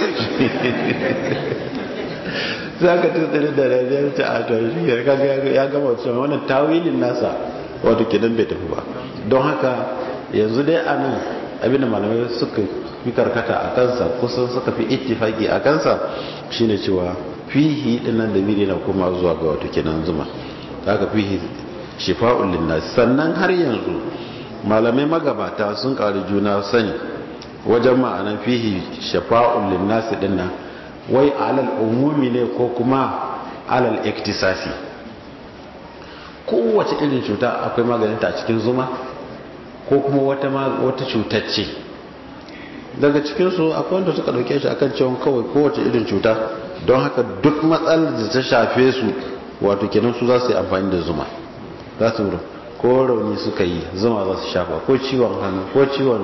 za ka tutsiri da rajiyar ta a tashi ya gama cewa wannan tawilin nasa wato kidan bai tafi ba don haka yanzu dai a nan abinda malamai suka fi karkata a kansa kusan suka fi ittifaki a kansa shine cewa fihi dinnan da biri na kuma zuwa ga wato kenan zuma haka fihi shifa'un linnas sannan har yanzu malamai magabata sun ƙari juna sani wajen ma'anan fihi shifa'un linnas dinnan wai alal umumi ne ko kuma alal iktisasi kowace irin cuta akwai maganinta a cikin zuma ko kuma wata wata cutar ce daga cikinsu akwai wanda suka dauke shi akan cewa kawai kowace irin cuta don haka duk matsalar da ta shafe su wato kenan su za su yi amfani da zuma za su ko rauni suka yi zuma za su shafa ko ciwon hannu ko ciwon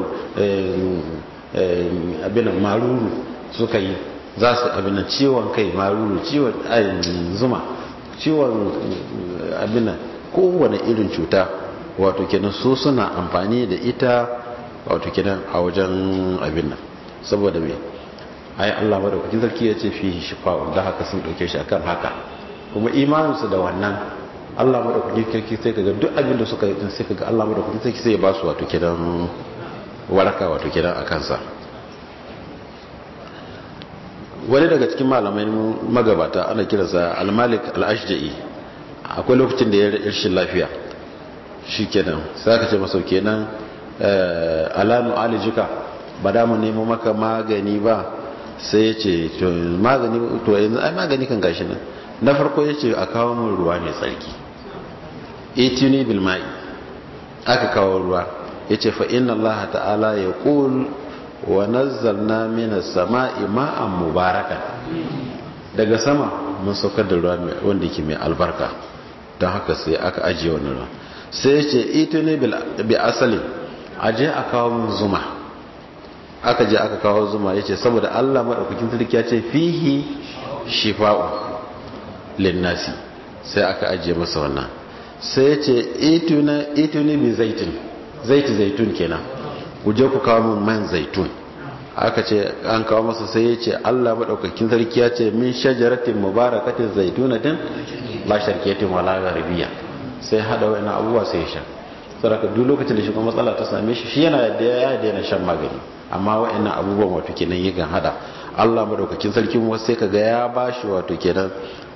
abin maruru suka yi za su abin ciwon kai maruru ciwon zuma ciwon abin kowane irin cuta wato kenan su suna amfani da ita wato kenan a wajen abin nan saboda me ai Allah madaukakin sarki ya ce fihi shifa'un da haka sun dauke shi akan haka kuma imaninsu da wannan Allah madaukakin sarki sai kaga duk abin da suka yi din sai kaga Allah madaukakin sarki sai ya ba su wato kenan waraka wato kenan a kansa wani daga cikin malamai magabata ana kiransa al-malik al-ashja'i akwai lokacin da ya rashin lafiya shi kenan sai aka ce masa kenan alanu alijika ba da mu nemo maka magani ba sai ya ce to magani to yanzu ai magani kan gashi nan na farko ya ce a kawo min ruwa mai tsarki itini bil ma'i aka kawo ruwa ya ce fa inna allaha ta'ala ya qul wa nazzalna minas sama'i ma'an mubarakan daga sama mun saukar da ruwa wanda ke mai albarka don haka sai aka ajiye wani ruwa sai ya ce ito ne bi asali aje a kawo min zuma aka je aka kawo zuma ya ce saboda allah maɗaukakin sarki ya ce fihi shifa'u linnasi sai aka ajiye masa wannan sai ya ce ito ne bi zaitun zaiti zaitun kenan ku je ku kawo min man zaitun aka ce an kawo masa sai ya ce allah maɗaukakin sarki ya ce min shajaratin mubarakatin zaitunatin la sharkiyatin wala garbiya sai hada wani abubuwa sai ya sha saboda duk lokacin da shi kuma matsala ta same shi shi yana da ya daina shan magani amma wa'annan abubuwan wato kenan yakan hada Allah madaukakin sarkin wasu sai kaga ya bashi wato kenan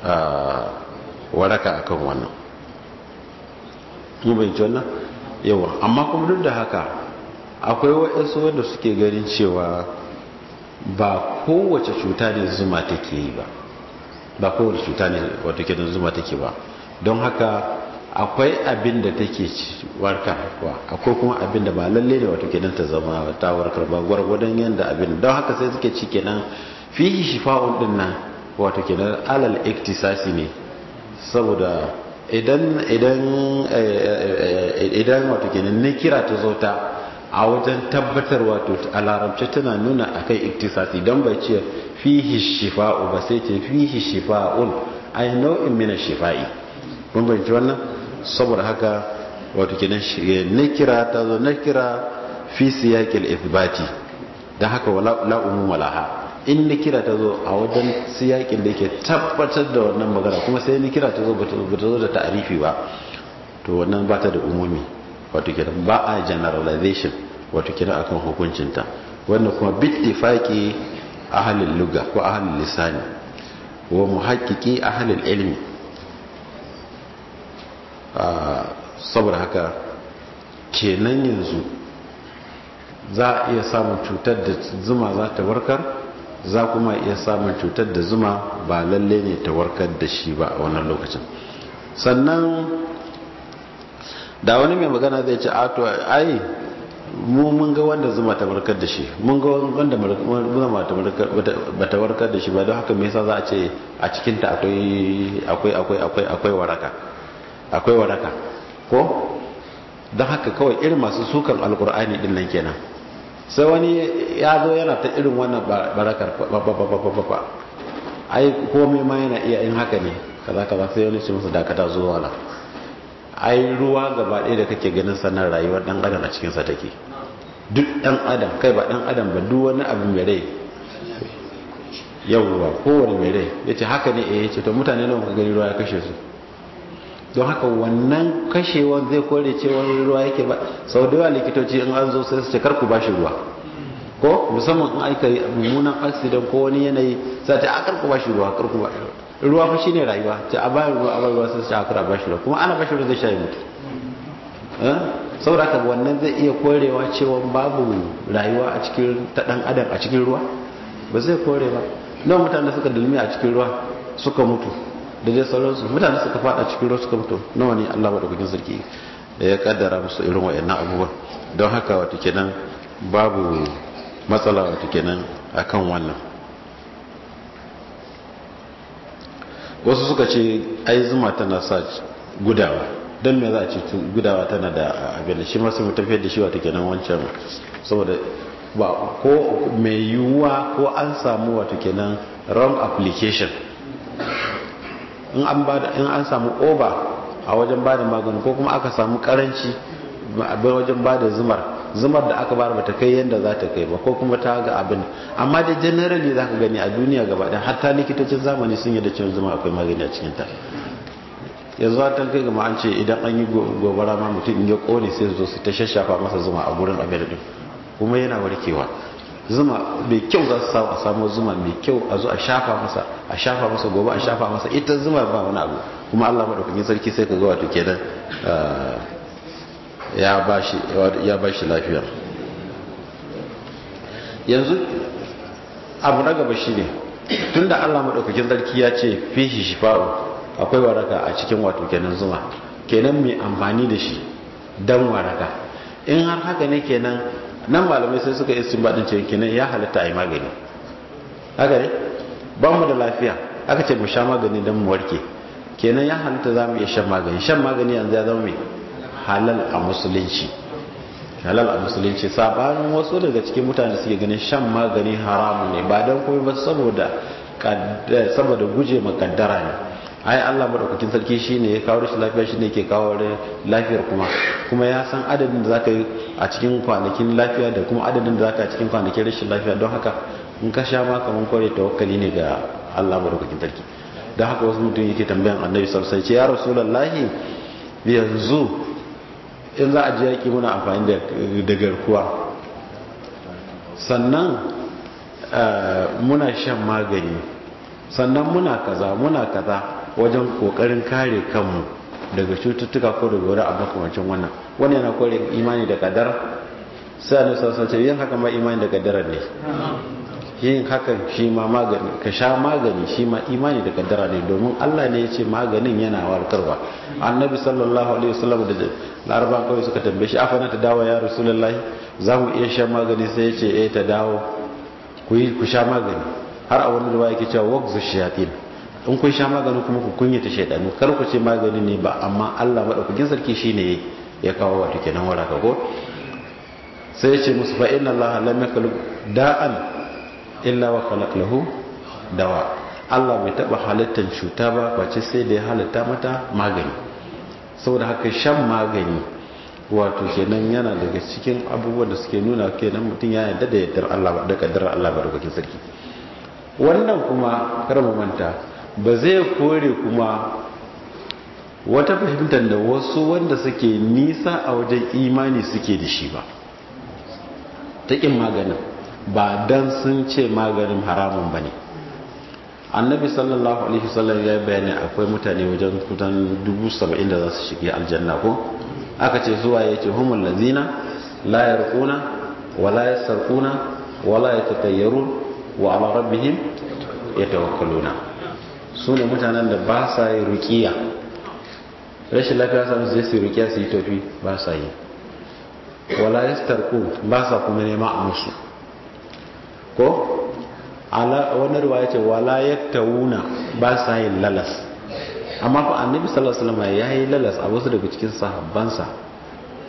waraka akan wannan mun bayyana wannan yawa amma kuma duk da haka akwai wa'ansu wanda suke ganin cewa ba kowace cuta ne zuma take yi ba ba kowace cuta ne wato kenan zuma take ba don haka akwai abin da take warkar wa akwai kuma abin da ba lalle ne wato kenan ta zama ta warkar ba gwargwadon yanda abin don haka sai suke ci kenan fihi shifa'un din nan wato kenan alal iktisasi ne saboda idan idan idan wato kenan ne kira ta zo ta a wajen tabbatar wato a larabci tana nuna akai iktisasi don bai ce fihi shifa'u ba sai ce fihi shifa'un ay nau'in min shifa'i mun bayyana wannan saboda haka wato kenan nakira ta zo nakira fi siyaqil ithbati dan haka wala la umum laha in nakira ta zo a wajen siyaqin da yake tabbatar da wannan magana kuma sai nakira ta zo bata zo da ta'rifi ba to wannan ba ta da umumi wato kenan ba a generalization wato kenan akan hukuncinta wannan kuma bittifaqi ahlul lugha ko ahlul lisani wa muhaqqiqi ahlul ilmi saboda haka kenan yanzu za a iya samun cutar da zuma za ta warkar za kuma iya samun cutar da zuma ba lalle ne ta warkar da shi ba a wannan lokacin sannan da wani mai magana zai ce ato ai mu mun ga wanda zuma ta warkar da shi mun ga wanda zuma ba ta warkar da shi ba don haka me yasa za a ce a cikinta akwai akwai akwai akwai waraka akwai waraka ko don haka kawai irin masu sukan alkur'ani din nan kenan sai wani ya zo yana ta irin wannan barakar ba ai komai ma yana iya in haka ne kaza kaza sai wani ce musu dakata zuwa nan ai ruwa gaba ɗaya da kake ganin sanar rayuwar ɗan adam a cikinsa take duk ɗan adam kai ba ɗan adam ba duk wani abu mai rai yawwa kowane mai rai ya ce haka ne eh ce to mutane nawa ka gani ruwa ya kashe su don haka wannan kashewan zai kore cewa ruwa yake ba sau da yawa likitoci in an zo sai su ce karku ba shi ruwa ko musamman in aika mummunan accident ko wani yanayi sai ta karku ba shi ruwa karku ba ruwa fa shine rayuwa ta a bayan ruwa a bayan ruwa sai su a kara ba shi ruwa kuma ana ba shi ruwa zai sha mutu saboda haka wannan zai iya korewa cewa babu rayuwa a cikin ta dan adam a cikin ruwa ba zai kore ba nawa mutane suka dulmi a cikin ruwa suka mutu da dai sauransu mutane suka fada cikin ruwa suka mutu nawa ne Allah madaukakin sarki ya kaddara musu irin wayannan abubuwan don haka wato kenan babu matsala wato kenan akan wannan wasu suka ce ai zuma tana sa gudawa don me za a ce gudawa tana da abin da shi masu mu tafiyar da shi wata kenan wancan saboda ba ko mai yiwuwa ko an samu wata kenan wrong application in an bada in an samu over a wajen bada magani ko kuma aka samu karanci a wajen bada zumar zumar da aka bada bata kai yadda za ta kai ba ko kuma ta ga abin amma da generally za ka gani a duniya gaba ɗaya hatta likitocin zamani sun yi da cewa zuma akwai magani a cikin ta yanzu ta kai gama an ce idan an yi gobara ma mutum in ya kone sai su zo su ta shashafa masa zuma a gurin abin din kuma yana warkewa zuma mai kyau za su samu a samu zuma mai kyau a zo a shafa masa a shafa masa gobe a shafa masa ita zuma ba wani abu kuma Allah madaukakin sarki sai ka ga wato kenan ya bashi ya bashi lafiya yanzu abu na gaba shine tunda Allah madaukakin sarki ya ce fihi shifa'u akwai waraka a cikin wato kenan zuma kenan mai amfani da shi dan waraka in har haka ne kenan nan malamai sai suka yi baɗin cewa kenan ya halatta a yi magani haka ne ba mu da lafiya aka ce mu sha magani don mu warke kenan ya halatta za mu iya shan magani shan magani yanzu ya zama mai halal a musulunci halal a musulunci sabanin wasu daga cikin mutane suke ganin shan magani haramun ne ba don kuma ba saboda saboda guje ma kaddara ne ai Allah madaukakin sarki shine ya kawo rashin lafiya shine ke kawo lafiyar kuma kuma ya san adadin da zaka yi a cikin kwanakin lafiya da kuma adadin da zaka a cikin kwanakin rashin lafiya don haka in ka sha ma kaman kware tawakkali ne ga Allah madaukakin sarki don haka wasu mutum yake tambayan annabi sallallahu alaihi wasallam ce ya rasulullahi yanzu in za a je yaki muna amfani da garkuwa sannan muna shan magani sannan muna kaza muna kaza wajen kokarin kare kanmu daga cututtuka ko daga wani abu kamancin wannan wani yana kore imani da kadara sai a nisa sace yin haka ma imani da kadara ne yin hakan shi ma magani ka sha magani shi ma imani da kadara ne domin Allah ne ya ce maganin yana warkarwa annabi sallallahu alaihi wasallam da laraban kawai suka tambaye shi afana ta dawo ya rasulullahi za mu iya shan magani sai ya ce eh ta dawo ku yi ku sha magani har a wani ruwa yake cewa waqzu shayatin in kun sha magani kuma ku kunyata shaydanu kar ku ce magani ne ba amma Allah madaukakin sarki shine ya kawo wato kenan waraka ko sai ya ce musu fa inna Allah lam yakhluq da'an illa wa khalaq lahu dawa Allah bai taba halittar cuta ba face sai da ya halitta mata magani saboda haka shan magani wato kenan yana daga cikin abubuwan da suke nuna kenan mutum ya yarda da yardar Allah da kaddarar Allah barkakin sarki wannan kuma kar mu manta ba zai kore kuma wata fahimtar da wasu wanda suke nisa a wajen imani suke da shi ba ta kin maganin ba dan sun ce maganin haramun bane annabi sallallahu alaihi wasallam ya bayani akwai mutane wajen kutan dubu saba'in da za su shiga aljanna ko aka ce zuwa ya ce humul lazina la yarquna wa la yasarquna wa la yatatayyarun wa ala rabbihim yatawakkaluna su ne mutanen da ba sa yi ruqiya rashin lafiya sa su je su ruqiya su yi tofi ba sa yi wala yastarqun ba sa kuma nema a musu ko ala wani ruwa ya ce wala yaktawuna ba sa yin lalas amma fa annabi sallallahu alaihi wasallam ya yi lalas a wasu daga cikin sahabbansa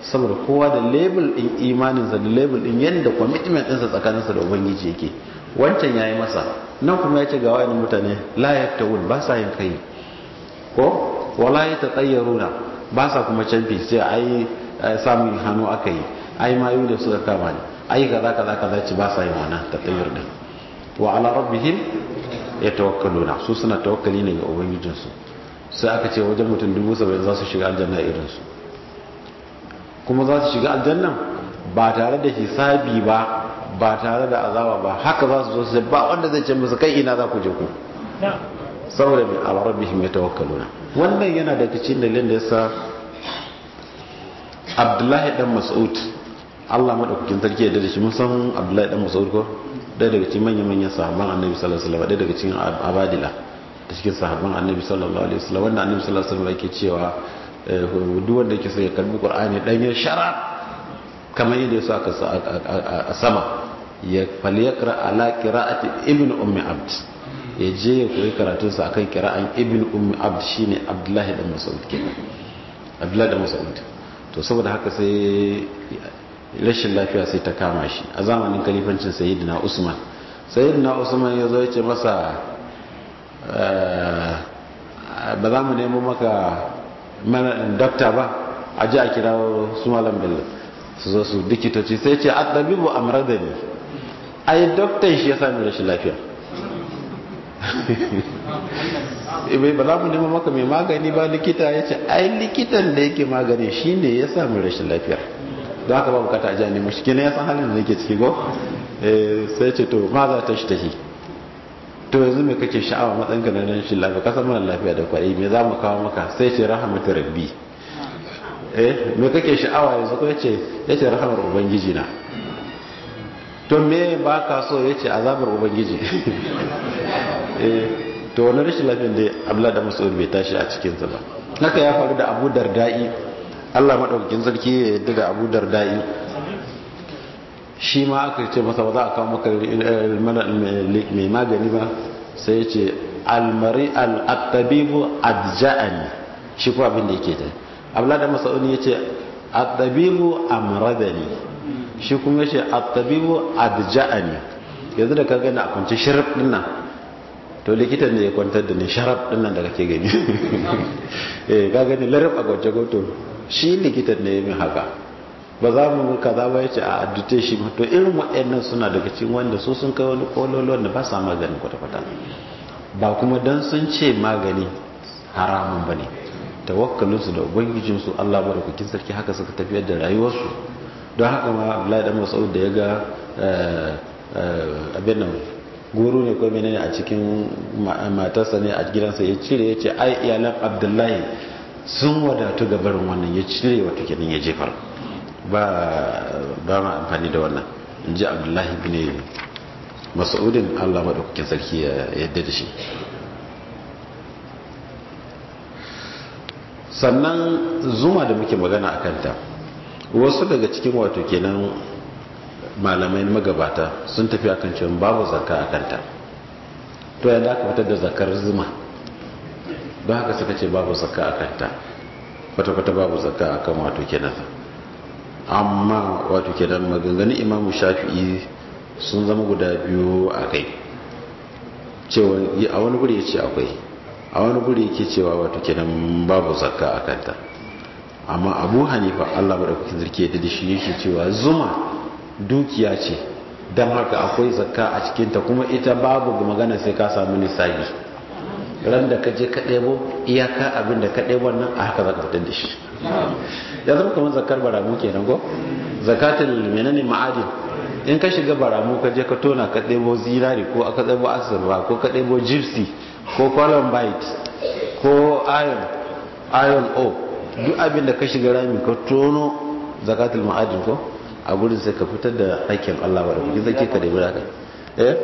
saboda kowa da label din imaninsa da label din yadda commitment ɗinsa tsakaninsa da ubangiji yake wancan ya yi masa nan kuma ya ce ga wa'annan mutane la yaftawun ba sa yin kai ko wala ya tatayyaruna ba sa kuma canfi sai ai samun hannu aka yi ai mayu da suka kama ne ai kaza kaza kaza ci ba sa yin wannan tatayyur din wa ala rabbihim yatawakkaluna su suna tawakkali ne ga ubangijinsu sai aka ce wajen mutum dubu saba'in za su shiga aljanna irinsu kuma za su shiga aljannan ba tare da hisabi ba ba tare da azaba ba haka za su zo su ba wanda zai ce musu kai ina za ku je ku saboda mai alarabbihim ya tawakkaluna wannan yana daga cikin dalilin da yasa abdullahi dan mas'ud Allah madaukakin sarki ya da shi mun san abdullahi dan mas'ud ko ɗaya daga cikin manyan manyan sahabban annabi sallallahu alaihi wasallam ɗaya daga cikin abadila da cikin sahabban annabi sallallahu alaihi wasallam wanda annabi sallallahu alaihi wasallam yake cewa duk wanda yake so ya karbi qur'ani dan ya shara kamar yadda ya aka a sama ya falyaqra ala qira'ati ibn ummi abd ya je ya koyi karatun sa akan qira'an ibn ummi abd shine abdullahi dan mas'ud kenan abdullahi dan mas'ud to saboda haka sai rashin lafiya sai ta kama shi a zamanin kalifancin sayyidina usman sayyidina usman ya zo ya ce masa ba za mu nemo maka dokta ba a ji a kira su malam bello su zo su dikitoci sai ce a ɗabibu a da ne a yi doktan shi ya sami rashin lafiya ba za mu nemo maka mai magani ba likita ya ce ai likitan da yake magani shi ne ya sami rashin lafiya don haka ba bukata a jani mashi kina ya san halin da nake ciki go sai ce to ma za ta shi tafi to yanzu mai kake sha'awa matsayinka na nan shi lafiya kasan mana lafiya da kwaɗi me za mu kawo maka sai ce rahamatu rabbi eh me kake sha'awa yanzu ko yace yace rahamar ubangiji na to me ba ka so yace azabar ubangiji eh to wani rashin lafiyan da Abdullah da Mas'ud bai tashi a cikin sa ba haka ya faru da Abu Darda'i Allah madaukakin sarki ya yarda da Abu Darda'i shi ma aka ce masa ba za a kawo maka mai magani ba sai ya ce almari al'attabibu adja'ani shi kuwa abin da yake ta abla da masa'uni ya ce attabibu amradani shi kuma ya ce attabibu adja'ani yanzu da ka gani a kwanci sharaf dinnan to likitan da ya kwantar da ni sharaf dinnan da kake gani eh ka gani larab a kwance goto shi likitan ne ya min haka ba za mu kaza ba yace a addute shi to irin waɗannan suna daga cikin wanda su sun kai wani kololo da ba sa maganin kwata-kwata ba kuma dan sun ce magani haramun bane tawakkalin su da ubangijin su Allah barakakin sarki haka suka tafiyar da rayuwarsu don haka ma Abdullahi dan Mas'ud da ya ga abin nan guru ne ko menene a cikin matarsa ne a gidansa ya cire ya ce ai iyalan Abdullahi sun wadatu ga barin wannan ya cire wato kenan ya jefar ba ma amfani da wannan in ji abdullahi bin mas'udin allah maɗaukakin sarki ya yadda da shi sannan zuma da muke magana a kanta wasu daga cikin wato kenan malamai magabata sun tafi akan cewa babu zakka a kanta to yadda aka fitar da zakar zuma don haka suka ce babu zakka a kanta kwata-kwata babu zakka a kan wato kenan amma wato kenan maganganun imamu shafi'i sun zama guda biyu a kai cewa a wani guri ya ce akwai a wani guri yake cewa wato kenan babu zakka a kanta amma abu hanifa allah maɗaukakin zirki ya da shi yake cewa zuma dukiya ce don haka akwai zakka a cikinta kuma ita babu magana sai ka samu nisabi ran da ka je ka ɗebo iyaka abin da ka ɗebo nan a haka za ka fitar da shi ya zama kamar zakar baramu kenan ko zakatul menene ma'adin in ka shiga baramu ka je ka tona ka ɗebo zinari ko aka ɗebo asirba ko ka ɗebo gypsy ko columbite ko iron iron o duk abin da ka shiga rami ka tono zakatul ma'adin ko a gurin sai ka fitar da aikin Allah ba da kuke zake ka ɗebi haka eh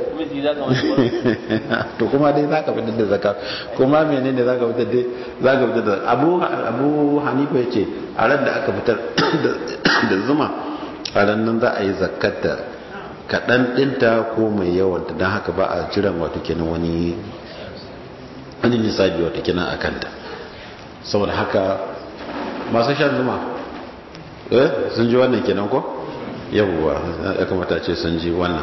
to kuma dai zaka fitar da zakat kuma menene zaka fitar dai zaka fitar da Abu Abu Hanifa yace a ran da aka fitar da zuma a ran nan za a yi zakat da kadan dinta ko mai yawan ta dan haka ba a jiran wato kenan wani wani nisabi wato kenan akan ta saboda haka masu shan zuma eh sun ji wannan kenan ko yawwa ya kamata ce sun ji wannan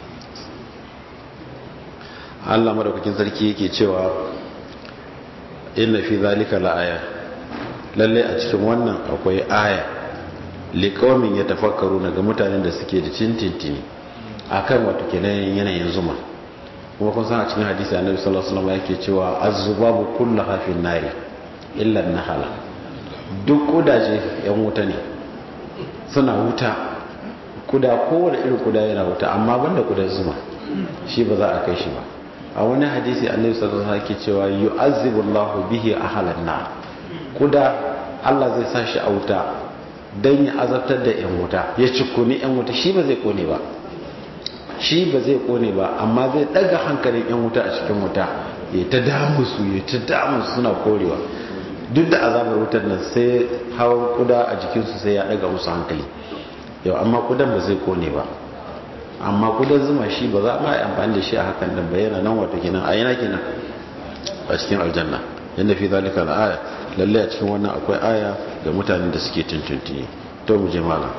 Allah madaukakin sarki yake cewa inna fi zalika la'aya lalle a cikin wannan akwai aya liqaumin yatafakkaruna ga mutanen da suke da tintintini akan wato kenan yanayin zuma kuma kun san a cikin hadisi annabi sallallahu alaihi wasallam yake cewa az-zubabu kulluha fi nari illa an-nahala duk kudaje yan wuta ne suna wuta kuda kowane irin kuda yana wuta amma banda kudan zuma shi ba za a kai shi ba a wani hadisi annabi sallallahu alaihi wasallam yake cewa yu'azzibu Allahu bihi ahlan nar kuda Allah zai sa shi a wuta dan ya azabtar da yan wuta ya cikuni yan wuta shi ba zai kone ba shi ba zai kone ba amma zai daga hankalin yan wuta a cikin wuta ya ta damu su ya ta damu su suna korewa duk da azabar wutar nan sai hawan kuda a jikinsu sai ya daga musu hankali yau amma kudan ba zai kone ba amma kudan zuma shi ba za a yi amfani da shi a hakan da bayyana nan wato kenan a yana kenan a cikin aljanna yadda fi zalika na aya lalle a cikin wannan akwai aya ga mutanen da suke tuntuntuni to mu je malam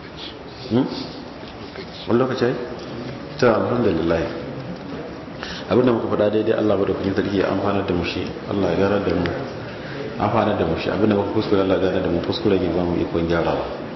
wani lokaci ai ta alhamdulillah abinda muka faɗa daidai Allah ba da kuɗin sarki ya amfanar da mu shi Allah ya gara da mu amfanar da mu shi abinda muka kuskure Allah ya gara da mu kuskure ne ba mu ikon gyarawa